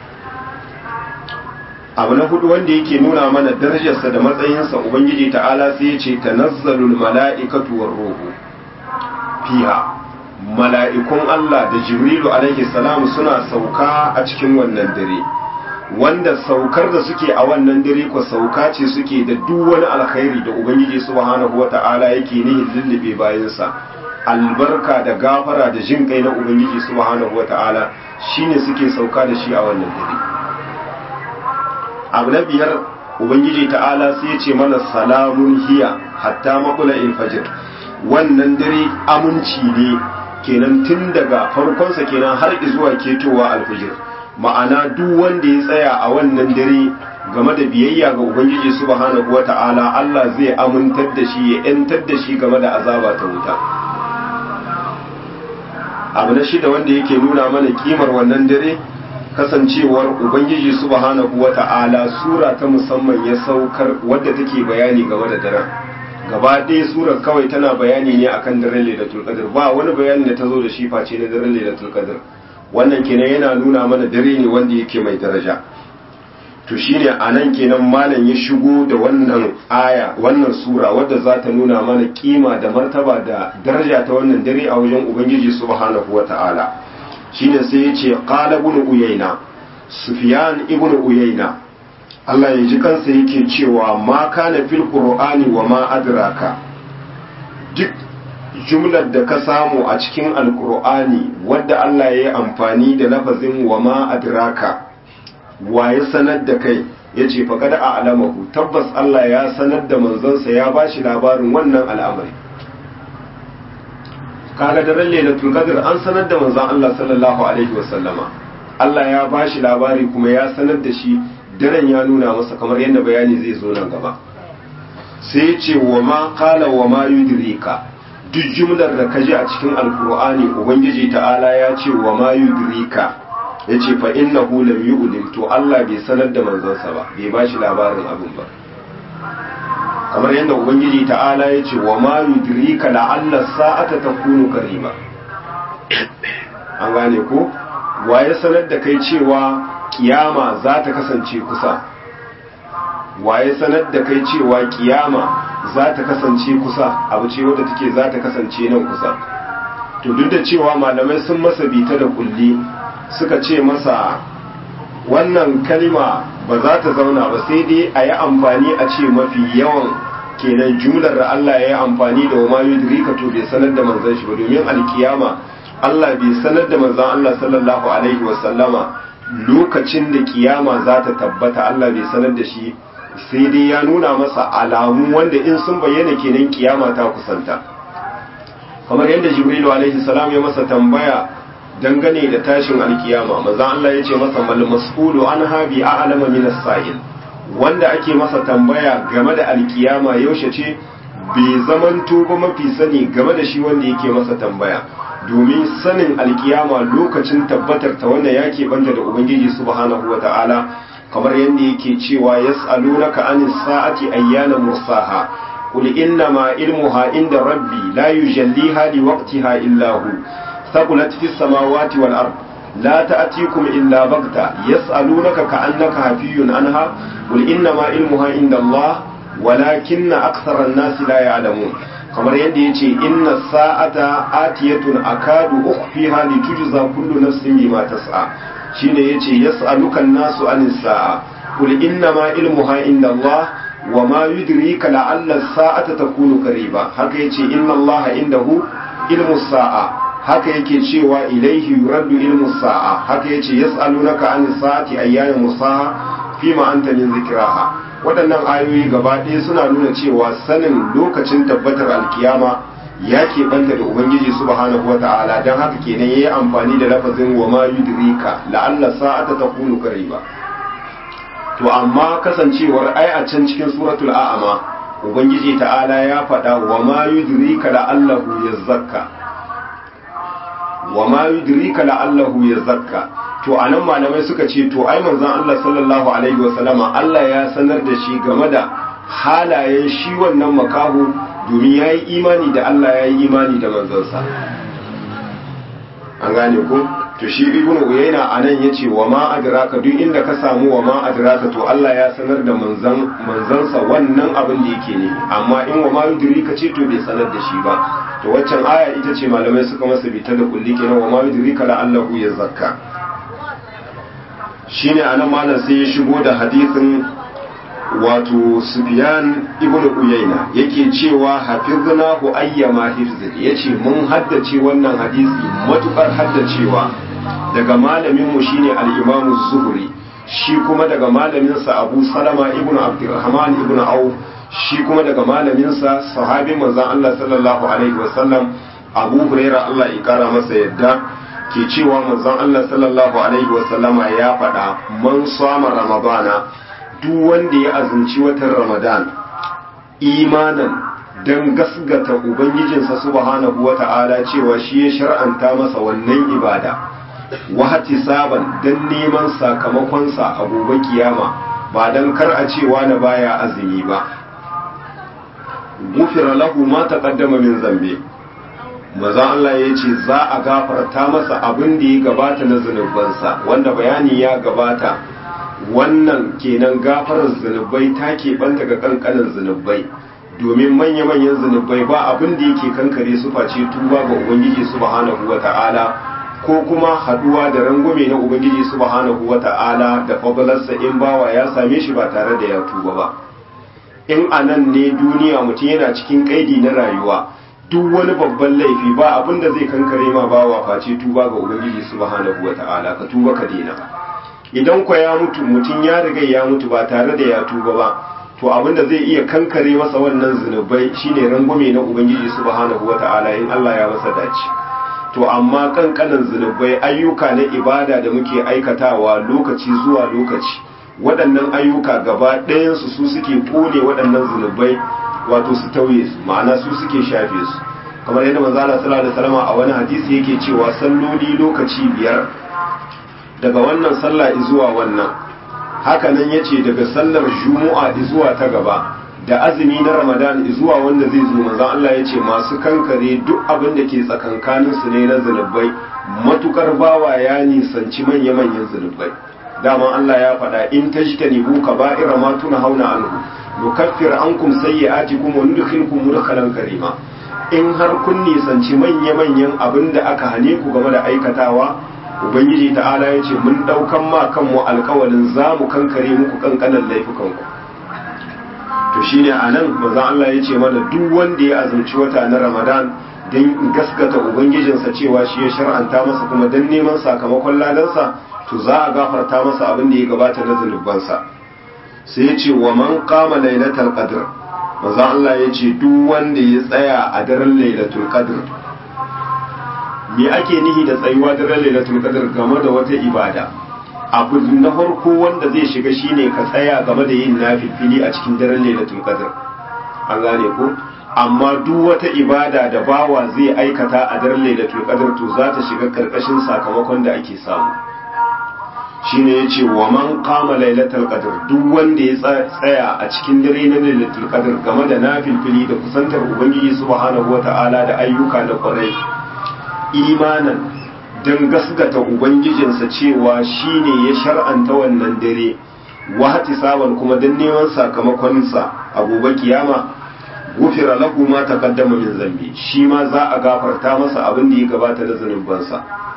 abu na hudu wanda yake nuna mana darajarsa da matsayinsa ubangiji ta'ala sai ya ce tanazzalul mala'ikatu war ruhu fiha mala'ikun Allah da jibrilu alaihi salam suna sauka a cikin wannan dare wanda saukar da suke a wannan dare ko sauka ce suke da duk wani alkhairi da ubangiji subhanahu wata'ala yake nihin lullube bayansa albarka da gafara da jin kai na ubangiji subhanahu wata'ala shine suke sauka da shi a wannan dare abu na biyar ubangiji ta'ala sai ya ce mana salamun hiya hatta makula fajr wannan dare aminci ne kenan tun daga farkonsa kenan har zuwa ketowa alfijir ma'ana duk wanda ya tsaya a wannan dare game da biyayya ga ubangiji subhanahu wata'ala Allah zai amintar da shi ya yantar da shi game da azaba ta wuta abu na shida wanda yake nuna mana kimar wannan dare kasancewar ubangiji subhanahu wata'ala sura ta musamman ya saukar wadda take bayani game da daren gaba ɗaya surar kawai tana bayani ne akan daren lailatul qadr ba wani bayani da ta zo da shi face na daren lailatul qadr wannan kenan yana nuna mana dare ne wanda yake mai daraja to shine anan kenan malam ya shigo da wannan aya wannan sura wadda za ta nuna mana kima da martaba da daraja ta wannan dare a wajen ubangiji subhanahu wata'ala shine sai ya ce qala ibn uyayna sufyan ibn uyayna Allah ya ji kansa yake cewa ma kana fil qur'ani wa ma adraka duk jumlar da ka samu a cikin alkur'ani wadda Allah ya yi amfani da lafazin wa ma adraka wa ya sanar da kai ya ce faƙada a alamahu tabbas Allah ya sanar da manzonsa ya ba shi labarin wannan al'amari kaga daren lailatul qadr an sanar da manzon Allah sallallahu alaihi wasallama Allah ya ba shi labari kuma ya sanar da shi daren ya nuna masa kamar yadda bayani zai zo nan gaba sai ya ce wa ma qala wa ma yudrika duk jumlar da ka ji a cikin alkur'ani ubangiji ta'ala ya ce wa ma yudrika ya ce fa innahu lam yu'lim to Allah bai sanar da manzonsa ba bai ba shi labarin abin ba kamar yadda ubangiji ta'ala ya ce wa ma yudrika la'alla sa'ata takunu qariba an gane ko wa ya sanar da kai cewa kiyama za ta kasance kusa wa ya sanar da kai cewa kiyama za ta kasance kusa abu ce wadda take za ta kasance nan kusa to duk da cewa malamai sun masa bita da kulli suka ce masa wannan kalma ba za ta zauna ba sai dai a yi amfani a ce mafi yawan kenan jumlar da Allah ya yi amfani da wama yudrika to bai sanar da manzon shi ba domin alkiyama Allah bai sanar da manzon Allah sallallahu alaihi wasallama lokacin da kiyama za ta tabbata Allah bai sanar da shi sai dai ya nuna masa alamu wanda in sun bayyana kenan kiyama ta kusanta kamar yadda jibrilu alaihi salam ya masa tambaya dangane da tashin alkiyama manzo Allah ya ce masa mal mas'ulu an habi a'lama min as-sa'il wanda ake masa tambaya game da alkiyama yaushe ce bai zamanto ba mafi sani game da shi wanda yake masa tambaya domin sanin alkiyama lokacin tabbatar ta wanda yake banta da ubangiji subhanahu wata'ala kamar yadda yake cewa yas'alunaka anis sa'ati ayyana mursaha qul innama ilmuha inda rabbi la yujalliha liwaqtiha illa hu thaqulat fis samawati wal ard la ta'tikum illa baghta yas'alunaka ka'annaka hafiyun anha qul innama ilmuha inda Allah walakinna akthara an-nas la ya'lamun kamar yadda ya ce inna sa'ata atiyatun akadu ukhfiha litujza kullu nafsin bima tas'a shine yace yas'aluka an-nasu anis sa'a qul inna ma ilmuha inda Allah wa ma yudrika la'alla as-sa'ata takunu qariba haka yace inna Allah indahu ilmu sa'a haka yake cewa ilaihi yuraddu ilmu sa'a haka yace yas'alunaka anis sa'ati ayyana musaha fima anta min zikraha waɗannan ayoyi gaba ɗaya suna nuna cewa sanin lokacin tabbatar alkiyama ya keɓanta da ubangiji subhanahu wa ta'ala don haka kenan ya yi amfani da lafazin wa ma yudrika la'alla sa'ata ta kunu ba to amma kasancewar ai a can cikin suratul a'ama ubangiji ta'ala ya faɗa wa ma yudrika la'allahu yazakka wa ma yudrika la'allahu yazakka to a nan malamai suka ce to ai manzon Allah sallallahu alaihi wasallama Allah ya sanar da shi game da halayen shi wannan makaho domin ya yi imani da Allah ya yi imani da manzansa an gane ko to shi ibn uyayna anan yace wa ma adraka duk inda ka samu wa ma adraka to Allah ya sanar da manzan manzansa wannan abin da yake ne amma in wa ma yudrika ce to bai sanar da shi ba to waccan aya ita ce malamai suka masa bita da kulli kenan wa ma yudrika la allahu yazakka shine anan malam sai ya shigo da hadisin wato Sufyan ibn Uyayna yake cewa hafiznahu ayyama hifzin yace mun haddace wannan hadisi matukar haddacewa daga malamin mu shine al-Imam Zuhri shi kuma daga malamin sa Abu Salama ibn Abdurrahman ibn Auf shi kuma daga malamin sa sahabi manzon Allah sallallahu alaihi wasallam Abu Hurairah Allah ya kara masa yadda ke cewa manzon Allah sallallahu alaihi wasallama ya faɗa man sama ramadana duk wanda ya azumci watan ramadan imanan don gasgata ubangijinsa subhanahu wata'ala cewa shi ya shar'anta masa wannan ibada wahati saban don neman sakamakonsa a gobe kiyama ba don kar a cewa na baya azumi ba gufira lahu ma taqaddama min zambe maza Allah ya ce za a gafarta masa abin da ya gabata na zunubansa wanda bayani ya gabata wannan kenan gafarar zunubai ta keɓanta ga ƙanƙanin zunubai domin manya-manyan zunubai ba abin da yake kankare su face tuba ga ubangiji subhanahu wa ta'ala ko kuma haduwa da rangwame na ubangiji subhanahu wa ta'ala da fadalarsa in bawa ya same shi ba tare da ya tuba ba in anan ne duniya mutum yana cikin kaidi na rayuwa duk wani babban laifi ba abin da zai kankare ma bawa face tuba ga ubangiji subhanahu wata'ala ka tuba ka daina idan kwa ya mutu mutum ya riga ya mutu ba tare da ya tuba ba to abin da zai iya kankare masa wannan zunubai shine rangume na ubangiji subhanahu wata'ala in Allah ya masa dace to amma kankanin zunubai ayyuka na ibada da muke aikatawa lokaci zuwa lokaci waɗannan ayyuka gaba ɗayansu su suke kone waɗannan zunubai wato su tauye su ma'ana su suke shafe su kamar yadda manzo Allah sallallahu alaihi wasallam a wani hadisi yake cewa salloli lokaci biyar daga wannan sallah zuwa wannan haka nan yace daga sallar juma'a zuwa ta gaba da azumi na ramadan zuwa wanda zai zo manzo Allah yace masu kankare duk abin da ke tsakankanin su ne na zunubai matukar bawa ya nisanci manya-manyan zunubai dama Allah ya faɗa in tajtanibu kaba'ira ma hauna anhu nukaffir ankum sayyi'atikum wa nudkhilkum mudkhalan karima in har kun nisanci manya-manyan abin da aka hane ku game da aikatawa ubangiji ta'ala ya ce mun daukan ma kanmu alkawalin za mu kankare muku kankanan laifukanku to shine a nan manzon Allah ya ce mana duk wanda ya azumci wata na ramadan don gaskata ubangijinsa cewa shi ya shar'anta masa kuma don neman sakamakon ladansa to za a gafarta masa abin da ya gabata na zunubansa sai ya ce wa man kama lailatul qadr manzon Allah ya ce duk wanda ya tsaya a daren lailatul qadr me ake nihi da tsayuwa daren lailatul qadr game da wata ibada abu na farko wanda zai shiga shine ka tsaya game da yin nafilfili a cikin daren lailatul qadr an gane ko amma duk wata ibada da bawa zai aikata a daren lailatul qadr to za ta shiga karkashin sakamakon da ake samu shine yace wa man qama lailatul qadr duk wanda ya tsaya a cikin dare na lailatul qadr game da nafilfili da kusantar ubangiji subhanahu wataala da ayyuka na kwarai imanan don gasgata ubangijinsa cewa shi ne ya shar'anta wannan dare wahati saban kuma don neman sakamakonsa a gobe kiyama gufira lahu ma taqaddama min zambi shi ma za a gafarta masa abin da ya gabata da zanubansa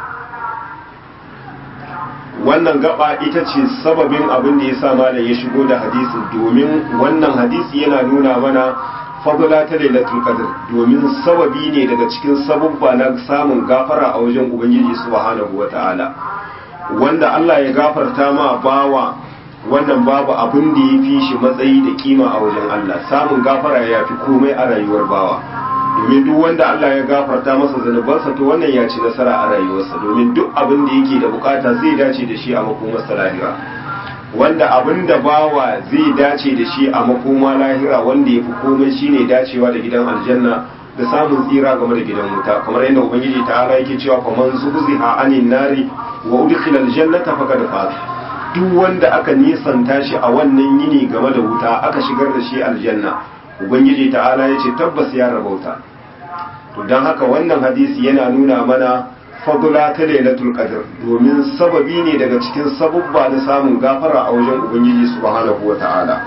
wannan gaba ita ce sababin abin da ya sa malam ya shigo da hadisin domin wannan hadisi yana nuna mana fadla ta lailatul qadr domin sababi ne daga cikin sababba na samun gafara a wajen ubangiji subhanahu wataala wanda Allah ya gafarta ma bawa wannan babu abin da ya fi shi matsayi da kima a wajen Allah samun gafara ya fi komai a rayuwar bawa domin duk wanda Allah ya gafarta masa zanubansa to wannan ya ci nasara a rayuwarsa domin duk abin da yake da bukata zai dace da shi a makomarsa lahira wanda abin da bawa zai dace da shi a makoma lahira wanda ya fi komai shine dacewa da gidan aljanna da samun tsira game da gidan wuta kamar yadda ubangiji ta'ala yake cewa faman zuhziha anin nari wa udkhila aljannata faqad faz duk wanda aka nisanta shi a wannan yini game da wuta aka shigar da shi aljanna ubangiji ta'ala ya ce tabbas ya rabauta to don haka wannan hadisi yana nuna mana fadula ta lailatul qadr domin sababi ne daga cikin sabubba na samun gafara a wajen ubangiji subhanahu wata'ala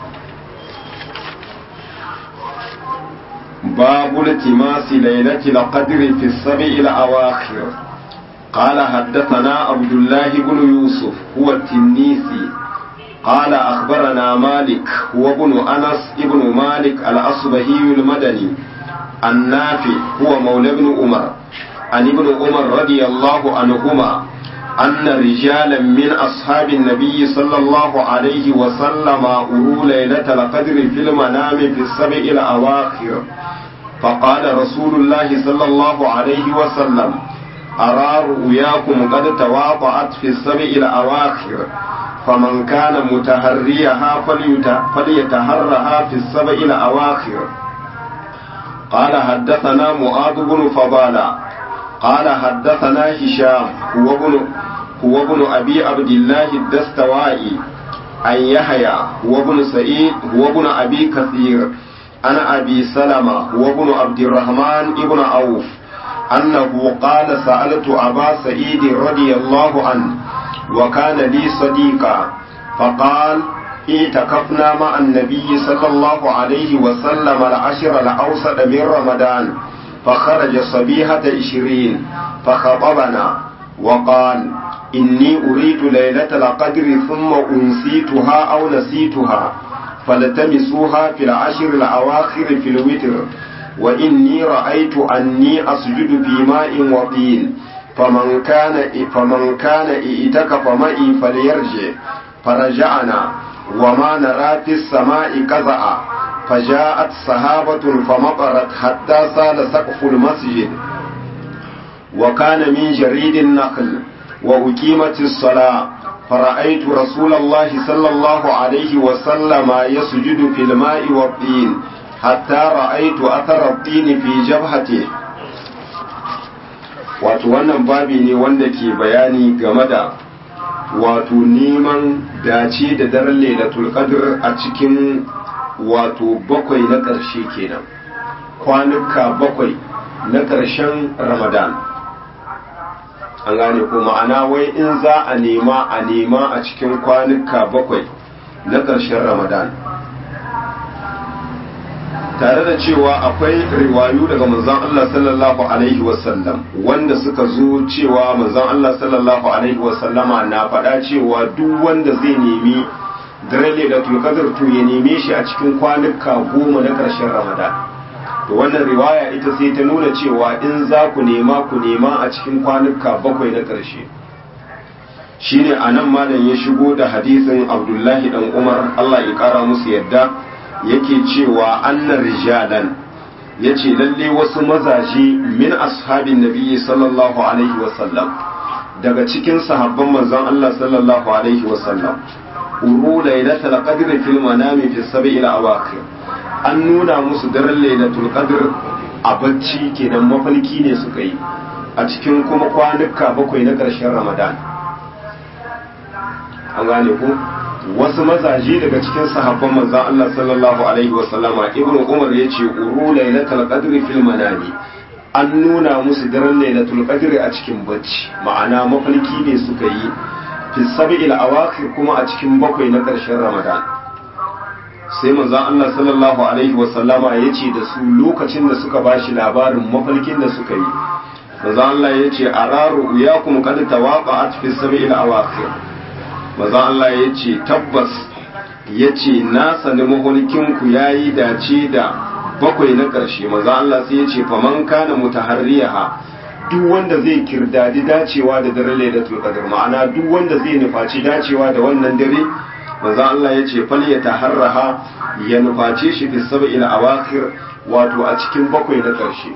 babu iltimasi lailatul qadr fi sab'il awakhir قال حدثنا عبد الله بن يوسف هو التنيسي قال أخبرنا مالك هو ابن أنس ابن مالك الأصبهي المدني النافع هو مولى ابن عمر عن ابن عمر رضي الله عنهما أن رجالا من أصحاب النبي صلى الله عليه وسلم أروا ليلة القدر في المنام في السبع الأواخر فقال رسول الله صلى الله عليه وسلم أرى رؤياكم قد تواطأت في السبع الأواخر فمن كان متهريها فليتهرها في السبع الأواخر قال حدثنا معاذ بن فضالة قال حدثنا هشام هو ابن هو ابن أبي عبد الله الدستوائي عن يحيى هو ابن سعيد هو ابن أبي كثير أنا أبي سلمة هو ابن عبد الرحمن ابن عوف أنه قال سألت أبا سعيد رضي الله عنه وكان لي صديقا فقال اعتكفنا مع النبي صلى الله عليه وسلم العشر الأوسط من رمضان فخرج صبيحة عشرين فخطبنا وقال إني أريد ليلة القدر ثم أنسيتها أو نسيتها فالتمسوها في العشر الأواخر في الوتر وإني رأيت أني أسجد في ماء وطين فمن كان فمن كان ائتكف معي فليرجع فرجعنا وما نرى في السماء قزعا فجاءت سحابة فمطرت حتى سال سقف المسجد وكان من جريد النخل وأقيمت الصلاة فرأيت رسول الله صلى الله عليه وسلم يسجد في الماء والطين حتى رأيت أثر الطين في جبهته wato wannan babi ne wanda ke bayani game da wato neman dace da daren lailatul qadr a cikin wato bakwai na ƙarshe kenan kwanuka bakwai na ƙarshen ramadan an gane ko ma'ana wai in za a nema a nema a cikin kwanuka bakwai na ƙarshen ramadan tare da cewa akwai riwayu daga manzon Allah sallallahu alaihi wasallam wanda suka zo cewa manzon Allah sallallahu alaihi wasallama na faɗa cewa duk wanda zai nemi daren lailatul qadr to ya neme shi a cikin kwanuka goma na ƙarshen ramadan to wannan riwaya ita sai ta nuna cewa in za ku nema ku nema a cikin kwanuka bakwai na ƙarshe shine anan malam ya shigo da hadisin abdullahi dan umar Allah ya kara musu yadda yake cewa anna rijalan yace lalle wasu mazaje min ashabin nabiyyi sallallahu alaihi wasallam daga cikin sahabban manzon Allah sallallahu alaihi wasallam uru lailatul qadr fil manami fi sab'il awaqir an nuna musu daren lailatul qadr a bacci kenan mafalki ne suka yi a cikin kuma kwanuka bakwai na ƙarshen ramadan an gane ku wasu mazaje daga cikin sahabban manzon Allah sallallahu alaihi wa sallama ibnu umar yace uru lailatul qadri fil manami an nuna musu daren lailatul qadri a cikin bacci ma'ana mafarki ne suka yi fi sab'il awakhir kuma a cikin bakwai na karshen ramadan sai manzon Allah sallallahu alaihi wasallama ya ce da su lokacin da suka bashi labarin mafarkin da suka yi manzon Allah ya ce araru uyakum qad tawaqa'at fi sab'il awakhir manzon Allah ya ce tabbas ya ce na sani mahulkinku ya yi dace da bakwai na ƙarshe maza Allah sai ya ce faman kana mutaharriyaha duk wanda zai kirdadi dacewa da dare lailatul qadr ma'ana duk wanda zai nufaci dacewa da wannan dare maza Allah ya ce fal ya taharraha ya nuface shi fi sab'il awakhir wato a cikin bakwai na ƙarshe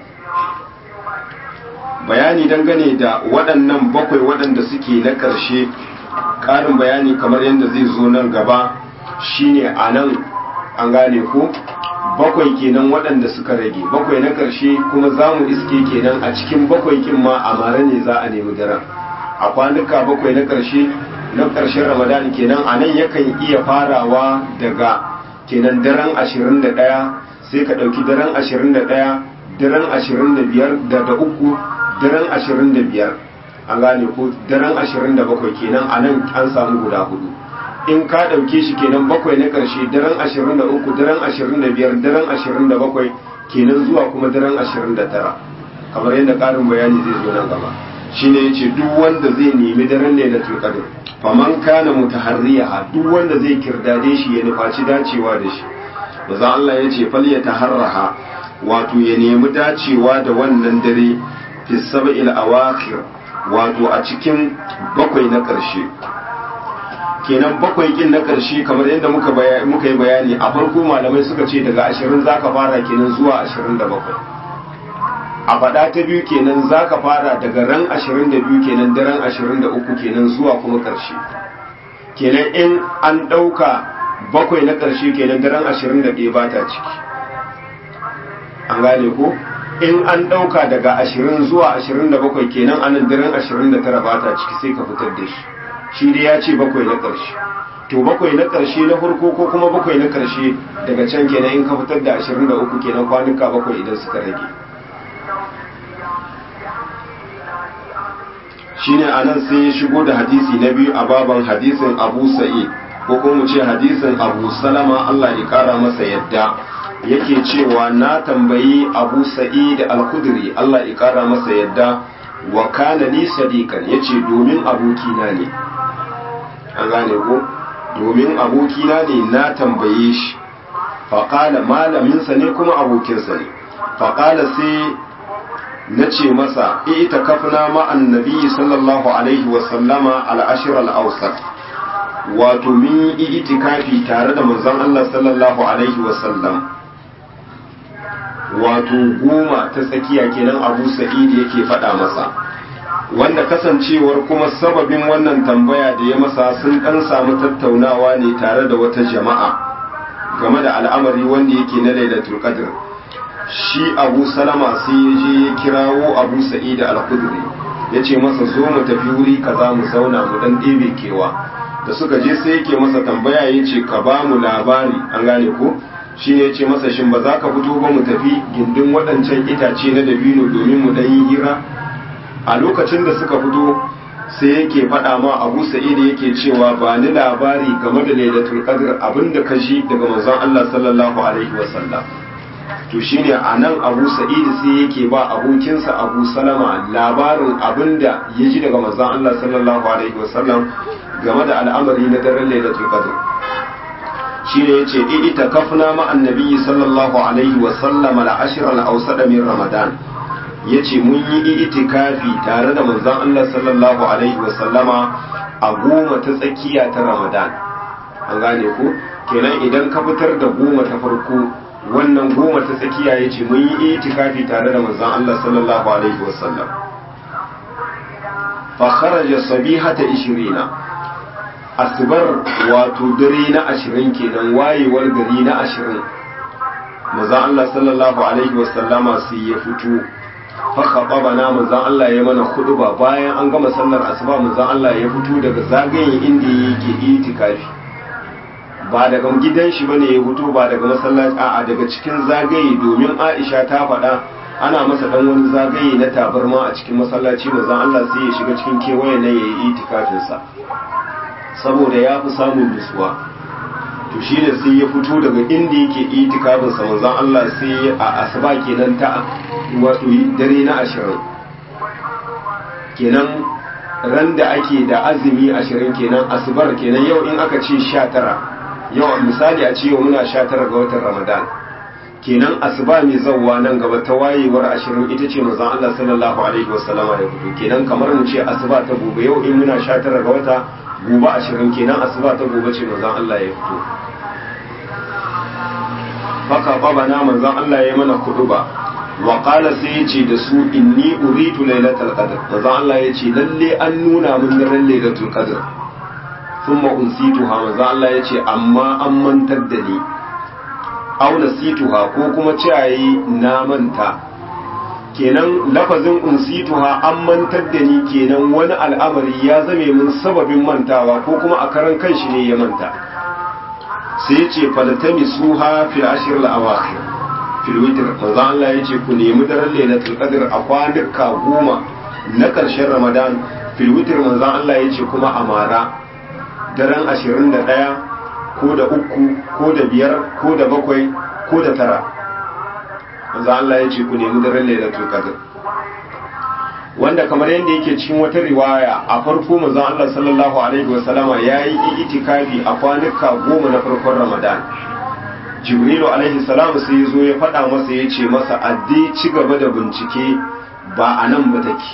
bayani dangane da waɗannan bakwai waɗanda suke na ƙarshe ƙarin bayani kamar yadda zai zo nan gaba shine a nan an gane ko bakwai kenan waɗanda suka rage bakwai na ƙarshe kuma za mu iske kenan a cikin bakwai kin ma a mara ne za a nemi daren a kwanuka bakwai na ƙarshe na ƙarshen ramadan kenan a nan yakan iya farawa daga kenan daren ashirin da ɗaya sai ka ɗauki daren ashirin da ɗaya daren ashirin da biyar da da uku daren ashirin da biyar an gane ko daren ashirin da bakwai kenan a nan an samu guda hudu in ka ɗauke shi kenan bakwai na ƙarshe daren ashirin da uku daren ashirin da biyar daren ashirin da bakwai kenan zuwa kuma daren ashirin da tara kamar yadda ƙarin bayani zai zo nan gaba shine yace duk wanda zai nemi daren lailatul qadr faman kana mutaharriya duk wanda zai kirdade shi ya nufaci dacewa da shi maza Allah yace fal yataharraha wato ya nemi dacewa da wannan dare fi sab'il awakhir wato a cikin bakwai na ƙarshe kenan bakwai kin na ƙarshe kamar yadda muka muka yi bayani a farko malamai suka ce daga ashirin zaka fara kenan zuwa ashirin da bakwai a faɗa ta biyu kenan zaka fara daga ran ashirin da biyu kenan daren ashirin da uku kenan zuwa kuma ƙarshe kenan in an ɗauka bakwai na ƙarshe kenan daren ashirin da ɗaya ba ta ciki an gane ko in an ɗauka daga ashirin zuwa ashirin da bakwai kenan anan daren ashirin da tara ba ta ciki sai ka fitar da shi shi dai ya ce bakwai na ƙarshe to bakwai na ƙarshe na farko ko kuma bakwai na ƙarshe daga can kenan in ka fitar da ashirin da uku kenan kwanuka bakwai idan suka rage shine anan sai ya shigo da hadisi na biyu a baban hadisin abu sa'id ko kuma mu ce hadisin abu salama allah ya kara masa yadda yake cewa na tambayi abu sa'id al-khudri allah ya kara masa yadda wa kana li sadiqan yace domin abokina ne an gane ko domin abokina ne na tambaye shi faƙala malaminsa ne kuma abokinsa ne faƙala sai na ce masa ita kafina ma'an nabi sallallahu alaihi wasallama al'ashir al'ausar wato min yi itikafi tare da manzon Allah sallallahu alaihi wasallam wato goma ta tsakiya kenan abu sa'id yake faɗa masa wanda kasancewar kuma sababin wannan tambaya da ya masa sun ɗan samu tattaunawa ne tare da wata jama'a game da al'amari wanda yake na lailatul qadr shi abu salama sai ya je ya kirawo abu sa'id al-khudri ya ce masa zo mu tafi wuri kaza mu zauna mu dan ɗebe kewa da suka je sai yake masa tambaya ya ce ka ba mu labari an gane ko shi ne ya ce masa shin ba za ka fito ba mu tafi gindin waɗancan itace na dabino domin mu ɗan yi hira a lokacin da suka fito sai yake faɗa ma abu sa'id yake cewa ba ni labari game da lailatul qadr abinda ka ji daga manzon Allah sallallahu alaihi wasallam to shine anan abu sa'id sai yake ba abokinsa abu salama labarin abinda ya ji daga manzon Allah sallallahu alaihi wasallam game da al'amari na daren lailatul qadr shine yace ita kafna ma annabi sallallahu alaihi wasallam al-ashr al-awsat min ramadan ya ce mun yi itikafi tare da manzon Allah sallallahu alaihi wasallama a goma ta tsakiya ta Ramadan an gane ku kenan idan ka fitar da goma ta farko wannan goma ta tsakiya ya ce mun yi itikafi tare da manzon Allah sallallahu alaihi wasallam fa kharaja sabihata 20 asbar wato dare na 20 kenan wayewar gari na 20 manzon Allah sallallahu alaihi wasallama sai ya fito faka bana manzan Allah ya mana ba bayan an gama sallar asuba manzan Allah ya fito daga zagayen inda yake itikafi ba daga gidan shi bane ya fito ba daga masallaci a'a daga cikin zagaye domin Aisha ta faɗa ana masa dan wani zagaye na tabarma a cikin masallaci manzan Allah sai ya shiga cikin kewaye na yayi itikafin sa saboda ya fi samun nutsuwa to to shi ne sai ya fito daga inda yake itikafin sa manzon Allah sai a asuba kenan ta wato dare na ashirin kenan ran da ake da azumi ashirin kenan asubar kenan yau in aka ce sha tara yau misali a ce yau muna sha tara ga watan ramadan kenan asuba mai zawwa nan gaba ta wayewar ashirin ita ce manzon Allah sallallahu alaihi wasallama ya fito kenan kamar mu ce asuba ta gobe yau in muna sha tara ga wata gobe ashirin kenan asuba ta gobe ce manzon Allah ya fito haka babana manzon Allah ya mana kuduba wa qala sai yace da su inni uritu lailatul qadr manzon Allah yace lalle an nuna min ran lailatul qadr thumma unsituha manzon Allah yace amma an mantar da ni aw nasituha ko kuma ciyayi na manta kenan lafazin unsituha an mantar da ni kenan wani al'amari ya zame min sababin mantawa ko kuma a karan kanshi ne ya manta sai ce falatami suha fil ashir al-awakhir fil witr manzo Allah yace ku nemi daren lailatul qadr a kwanuka goma na karshen ramadan fil witr manzo Allah yace kuma amara daren 21 ko da uku ko da biyar ko da bakwai ko da tara manzo Allah yace ku nemi daren lailatul qadr wanda kamar yadda yake cikin wata riwaya a farko manzon Allah sallallahu alaihi wasallama yayi itikafi a kwanuka goma na farkon Ramadan Jibrilu alaihi salam sai ya zo ya faɗa masa ya ce masa addi ci gaba da bincike ba a nan ba take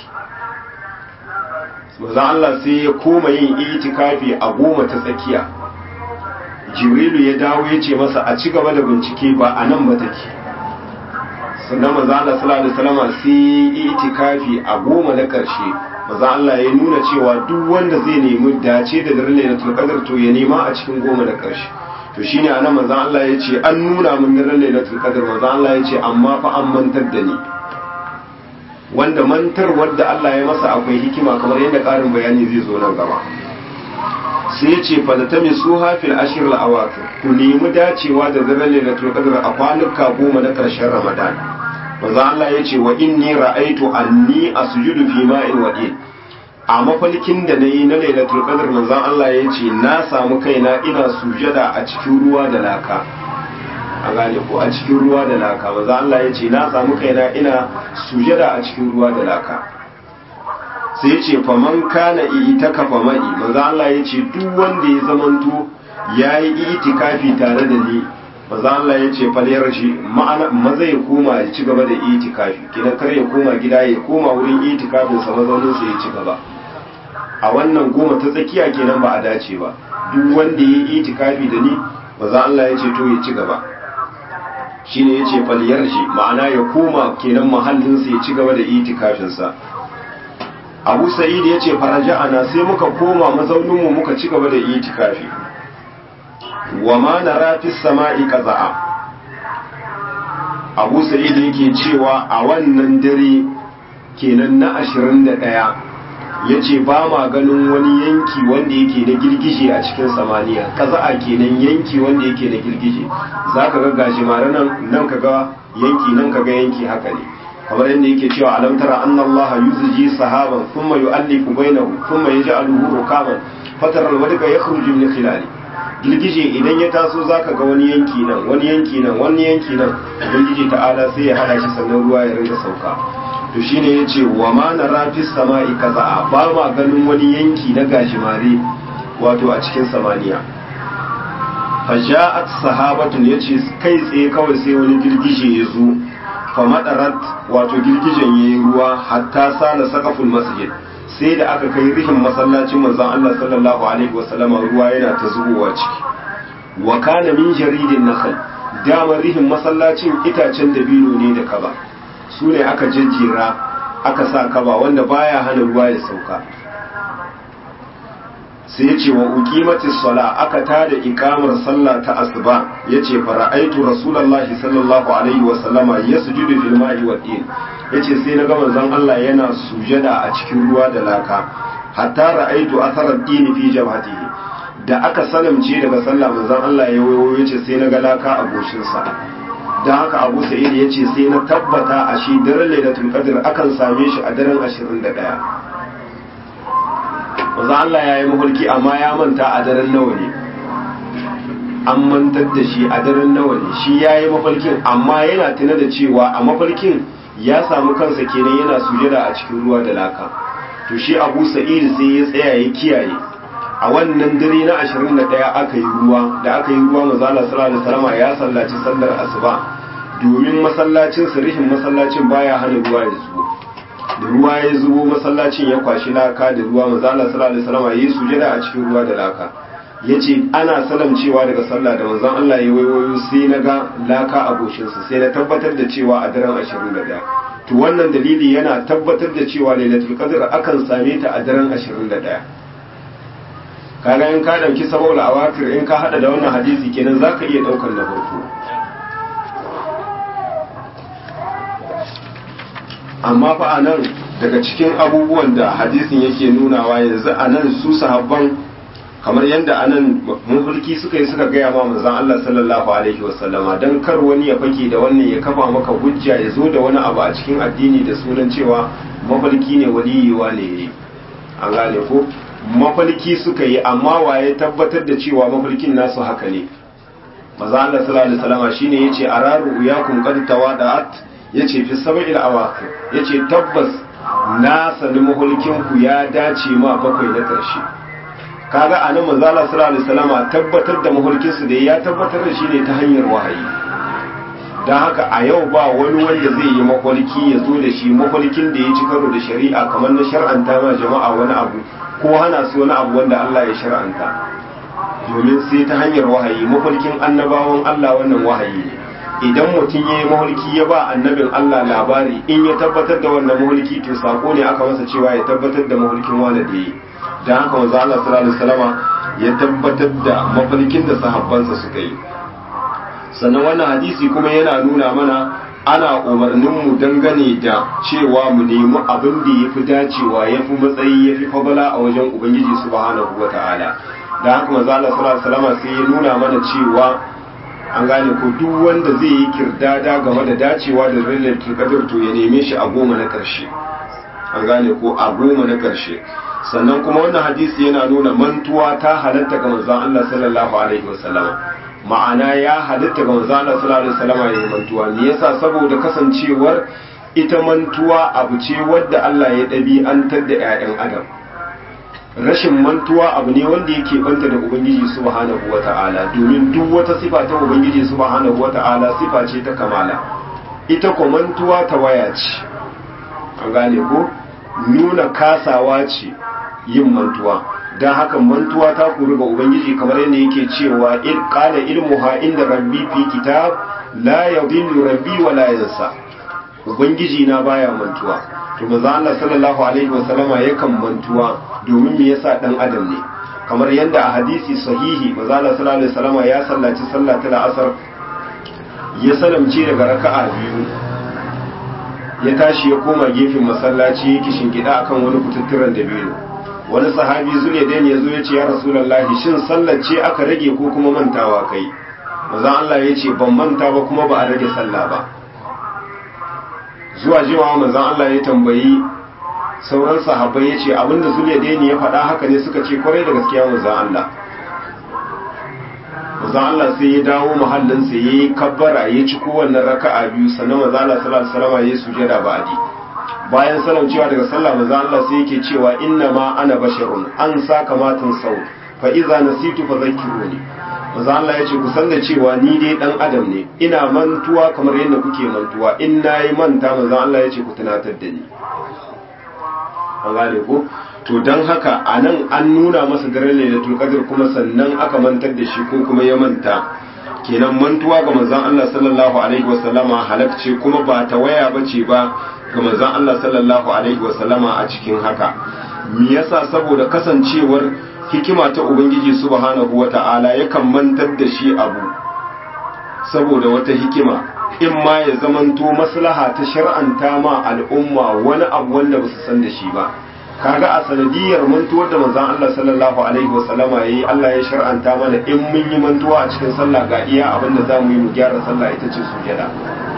manzon Allah sai ya koma yin itikafi a goma ta tsakiya Jibrilu ya dawo ya ce masa a ci gaba da bincike ba a nan ba take sannan maza Allah sallallahu alaihi wasallam sai itikafi a goma na karshe maza Allah ya nuna cewa duk wanda zai nemi dace da daren Lailatul Qadr to ya nema a cikin goma na karshe to shine anan maza Allah ya ce an nuna min daren Lailatul Qadr maza Allah ya ce amma fa an mantar da ni wanda mantar wanda Allah ya masa akwai hikima kamar yadda karin bayani zai zo nan gaba sai ya ce fadatami su hafil ashir al-awakir ku nemi dacewa da daren Lailatul Qadr a kwanuka goma na karshen Ramadan manzo Allah ya ce wa inni ra'aitu anni asjudu fi ma'in wadin a mafalkin da nayi na lailatul qadr manzo Allah ya ce na samu kaina ina sujada a cikin ruwa da laka a gane ko a cikin ruwa da laka manzo Allah ya ce na samu kaina ina sujada a cikin ruwa da laka sai ya ce faman kana itaka famai manzo Allah ya ce duk wanda ya zamanto yayi itikafi tare da ni maza Allah ya ce faliyar shi maza ya koma ya ci gaba da itikafi kina kar ya koma gida ya koma wurin itikafin sa mazaunin sa ya ci gaba a wannan goma ta tsakiya kenan ba a dace ba duk wanda ya yi itikafi da ni maza Allah ya ce to ya ci gaba shine ya ce faliyar shi ma'ana ya koma kenan mahallin sa ya ci gaba da itikafin sa Abu Sa'id ya ce faraja'ana sai muka koma mazaunin mu muka ci gaba da itikafi wa ma nara fi sama'i qaza'a Abu Sa'id yake cewa a wannan dare kenan na 21 yace ba ma ganin wani yanki wanda yake na girgije a cikin samaniya qaza'a kenan yanki wanda yake na girgije zaka ga gashi mara nan nan kaga yanki nan kaga yanki haka ne kamar yadda yake cewa alam tara anna Allah yuzji sahaban thumma yu'allifu bainahu thumma yaj'aluhu rukaman fatara al-wadqa yakhruju min khilali girgije idan ya taso zaka ga wani yanki nan wani yanki nan wani yanki nan ubangiji ta'ala sai ya hada shi sannan ruwa ya rinka sauka to shine yace wa ma nara fis sama'i kaza ba ma ganin wani yanki na gashimare wato a cikin samaniya faja'at sahabatun yace kai tsaye kawai sai wani girgije ya zo fa madarat wato girgijen yayi ruwa hatta sala saqaful masjid sai da aka kai rihin masallacin manzon Allah sallallahu alaihi wasallam ruwa yana ta zubowa ciki wa kana min jaridin nakhl dama rihin masallacin itacen dabino ne da kaba su ne aka jejjera aka sa kaba wanda baya hana ruwa ya sauka sai yace wa uqimati sala aka tada ikamar sallah ta asuba yace fara'aitu rasulullahi sallallahu alaihi wasallama yasjudu fil ma'i wad din yace sai na ga manzon Allah yana sujada a cikin ruwa da laka hatta ra'aitu atharar dini fi jabhatihi da aka salamce daga sallah manzon Allah ya wayo yace sai na ga laka a goshin sa dan haka Abu Sa'id yace sai na tabbata a shi daren Lailatul Qadr akan same shi a daren 21 manzon Allah ya yi mahulki amma ya manta a daren nawa ne an mantar da shi a daren nawa ne shi ya yi mafarkin amma yana tuna da cewa a mafarkin ya samu kansa kenan yana sujada a cikin ruwa da laka to shi abu sa'id sai ya tsaya ya kiyaye a wannan dare na 21 aka yi ruwa da aka yi ruwa mazala sallallahu alaihi wasallam ya sallaci sallar asuba domin masallacin sirihin masallacin baya hana ruwa ya zubo da ruwa ya zubo masallacin ya kwashi laka da ruwa mazala sallallahu alaihi wasallam yayi sujada a cikin ruwa da laka yace ana salamcewa daga sallah da manzon Allah ya waiwayo sai na ga laka a goshinsa sai na tabbatar da cewa a daren 21 to wannan dalili yana tabbatar da cewa lailatul qadr akan same ta a daren 21 kaga in ka dauki sabawul awakir in ka hada da wannan hadisi kenan zaka iya daukar na farko amma fa anan daga cikin abubuwan da hadisin yake nunawa yanzu anan su sahabban kamar yadda anan mafulki suka yi suka gaya ma manzon Allah sallallahu alaihi wasallama dan kar wani ya fake da wannan ya kafa maka hujja ya zo da wani abu a cikin addini da sunan cewa mafulki ne waliyewa ne an gane ko mafalki suka yi amma waye tabbatar da cewa mafalkin nasu haka ne maza Allah sallallahu alaihi wasallam shine yace araru yakum qad tawada'at yace fi sab'il awaqir yace tabbas na sani mafalkin ku ya dace ma bakwai na karshe kaga anan manzo Allah sallallahu alaihi wasallam tabbatar da mafalkin su da ya tabbatar da shi ne ta hanyar wahayi dan haka a yau ba wani wanda zai yi mafalki ya zo da shi mafalkin da ya ci karo da shari'a kamar na shar'anta ma jama'a wani abu ko hana su wani abu wanda Allah ya shar'anta domin sai ta hanyar wahayi mafarkin annabawan Allah wannan wahayi ne idan mutum ya yi mafarki ya ba annabin Allah labari in ya tabbatar da wannan mafarki to sako ne aka masa cewa ya tabbatar da mafarkin wani da yi dan haka manzo Allah sallallahu alaihi wasallama ya tabbatar da mafarkin da sahabbansa suka yi sannan wannan hadisi kuma yana nuna mana ana umarninmu dangane da cewa mu nemi abin da ya fi dacewa ya fi matsayi ya fi fabala a wajen ubangiji subhanahu wa ta'ala da haka manzo Allah sallallahu alaihi wasallam sai ya nuna mana cewa an gane ko duk wanda zai yi kirdada game da dacewa da lailatul qadr to ya neme shi a goma na karshe an gane ko a goma na karshe sannan kuma wannan hadisi yana nuna mantuwa ta halatta ga manzon Allah sallallahu alaihi wasallam ma'ana ya halitta ga manzo Allah sallallahu alaihi wasallam ya yi mantuwa me yasa saboda kasancewar ita mantuwa abu ce wadda Allah ya ɗabi'antar da 'ya'yan adam rashin mantuwa abu ne wanda yake banta da ubangiji subhanahu wata'ala domin duk wata sifa ta ubangiji subhanahu wata'ala sifa ce ta kamala ita ko mantuwa ta waya ce an gane ko nuna kasawa ce yin mantuwa don haka mantuwa ta kuru ga ubangiji kamar yadda yake cewa il qala ilmuha inda rabbi fi kitab la yadhillu rabbi wa la yansa ubangiji na baya mantuwa to manzo Allah sallallahu alaihi wa sallama yakan mantuwa domin me yasa dan adam ne kamar yadda a hadisi sahihi manzo Allah sallallahu alaihi wa sallama ya sallaci sallah ta asar ya salamce daga raka'a biyu ya tashi ya koma gefen masallaci yake shingida akan wani kututturan da biyu wani sahabi zule da ya zo ya ce ya rasulullahi shin sallar ce aka rage ko kuma mantawa kai maza Allah ya ce ban manta ba kuma ba a rage sallah ba zuwa jimawa maza Allah ya tambayi sauran sahabbai ya ce abinda zule da ya faɗa haka ne suka ce kwarai da gaskiya maza Allah maza Allah sai ya dawo muhallinsa ya yi kabbara ya ci kowanne raka'a biyu sannan maza Allah sallallahu alaihi wasallam ya yi sujada ba'adi bayan salam cewa daga sallah manzo Allah sai yake cewa inna ma ana basharun an saka matan sau fa iza nasitu fa zakkiruni manzo Allah yace ku san da cewa ni dai dan adam ne ina mantuwa kamar yadda kuke mantuwa in nayi manta manzo Allah yace ku tunatar da ni an gane ko to dan haka anan an nuna masa daren lailatul qadr kuma sannan aka mantar da shi ko kuma ya manta kenan mantuwa ga manzon Allah sallallahu alaihi wasallama halakce kuma ba ta waya bace ba ga manzon Allah sallallahu alaihi wasallama a cikin haka me yasa saboda kasancewar hikima ta ubangiji subhanahu wata'ala yakan mantar da shi abu saboda wata hikima in ma ya zamanto maslaha ta shar'anta ma al'umma wani abu wanda ba su san da shi ba kaga a sanadiyar mantuwar da manzon Allah sallallahu alaihi wasallama yayi Allah ya shar'anta mana in mun yi mantuwa a cikin sallah ga iya abin da zamu yi mu gyara sallah ita ce sujada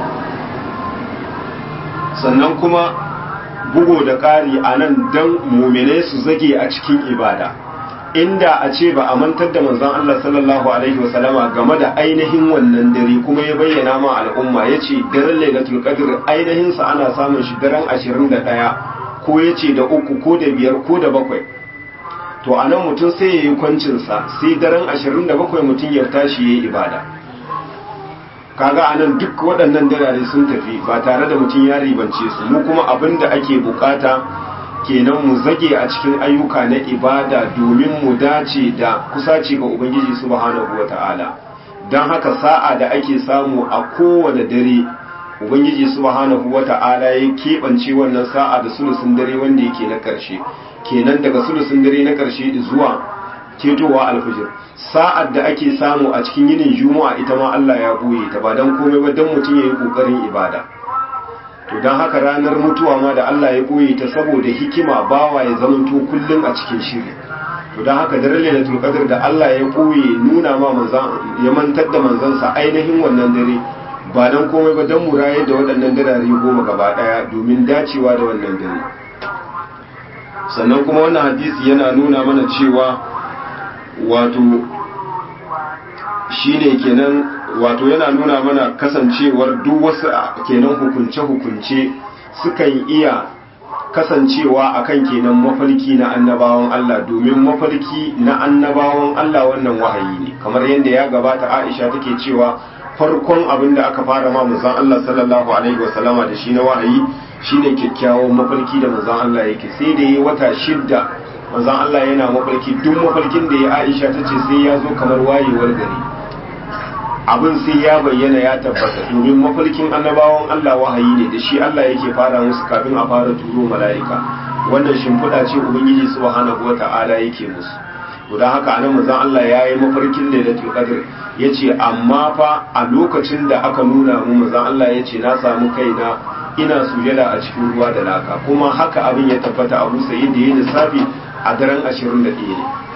sannan kuma bugo da ƙari a nan don mumine su zage a cikin ibada inda a ce ba a mantar da manzon Allah sallallahu alaihi wasallama game da ainihin wannan dare kuma ya bayyana ma al'umma ya ce daren lailatul qadr ainihin sa ana samun shi daren 21 ko ya ce da uku ko da biyar ko da bakwai to a nan mutum sai ya yi kwancinsa sai daren 27 mutum ya tashi ya yi ibada kaga a nan duk waɗannan darare sun tafi ba tare da mutum ya ribance su mu kuma abin da ake bukata kenan mu zage a cikin ayyuka na ibada domin mu dace da kusaci ga ubangiji subhanahu wata'ala don haka sa'a da ake samu a kowane dare ubangiji subhanahu wata'ala ya keɓance wannan sa'a da sulusun dare wanda yake na ƙarshe kenan daga sulusun dare na ƙarshe zuwa ketowa alfijir sa'ad da ake samu a cikin yinin juma'a ita ma Allah ya boye ta ba don komai ba don mutum ya yi ƙoƙarin ibada to don haka ranar mutuwa ma da Allah ya boye ta saboda hikima bawa ya zamanto kullum a cikin shiri to don haka daren lailatul qadr da Allah ya boye nuna ma manzan ya mantar da manzansa ainihin wannan dare ba don komai ba don muraye da waɗannan darare goma gaba ɗaya domin dacewa da wannan dare sannan kuma wannan hadisi yana nuna mana cewa wato shine kenan wato yana nuna mana kasancewar duk wasu kenan hukunce-hukunce sukan iya kasancewa akan kenan mafarki na annabawan Allah domin mafarki na annabawan Allah wannan wahayi ne kamar yadda ya gabata Aisha take cewa farkon abin da aka fara ma manzon Allah sallallahu alaihi wasallama da shi na wahayi shine kyakkyawan mafarki da manzon Allah yake sai da yi wata shidda manzon Allah yana mafarki duk mafarkin da ya Aisha tace sai ya zo kamar wayewar gari abin sai ya bayyana ya tabbata domin mafarkin annabawan Allah wahayi ne da shi Allah yake fara musu kafin a fara turo mala'ika wannan shimfiɗa ce ubangiji subhanahu wata'ala yake musu don haka anan manzon Allah ya yi mafarkin lailatul qadr yace amma fa a lokacin da aka nuna mu manzon Allah yace na samu kaina ina sujada a cikin ruwa da laka kuma haka abin ya tabbata Abu Sa'id da yayin lissafi a daren 21 ne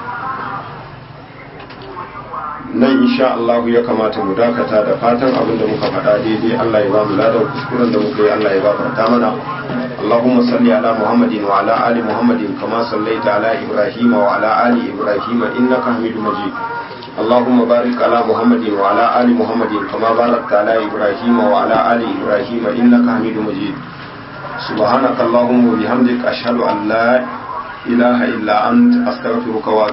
nan insha Allah ya kamata mu dakata da fatan abin da muka faɗa daidai Allah ya ba mu ladan kuskuren da muka yi Allah ya gafarta mana اللهم صل على محمد وعلى آل محمد كما صليت على إبراهيم وعلى آل إبراهيم إنك حميد مجيد اللهم بارك على محمد وعلى آل محمد كما باركت على إبراهيم وعلى آل إبراهيم إنك حميد مجيد سبحانك اللهم وبحمدك أشهد أن لا إله إلا أنت أستغفرك وأتوب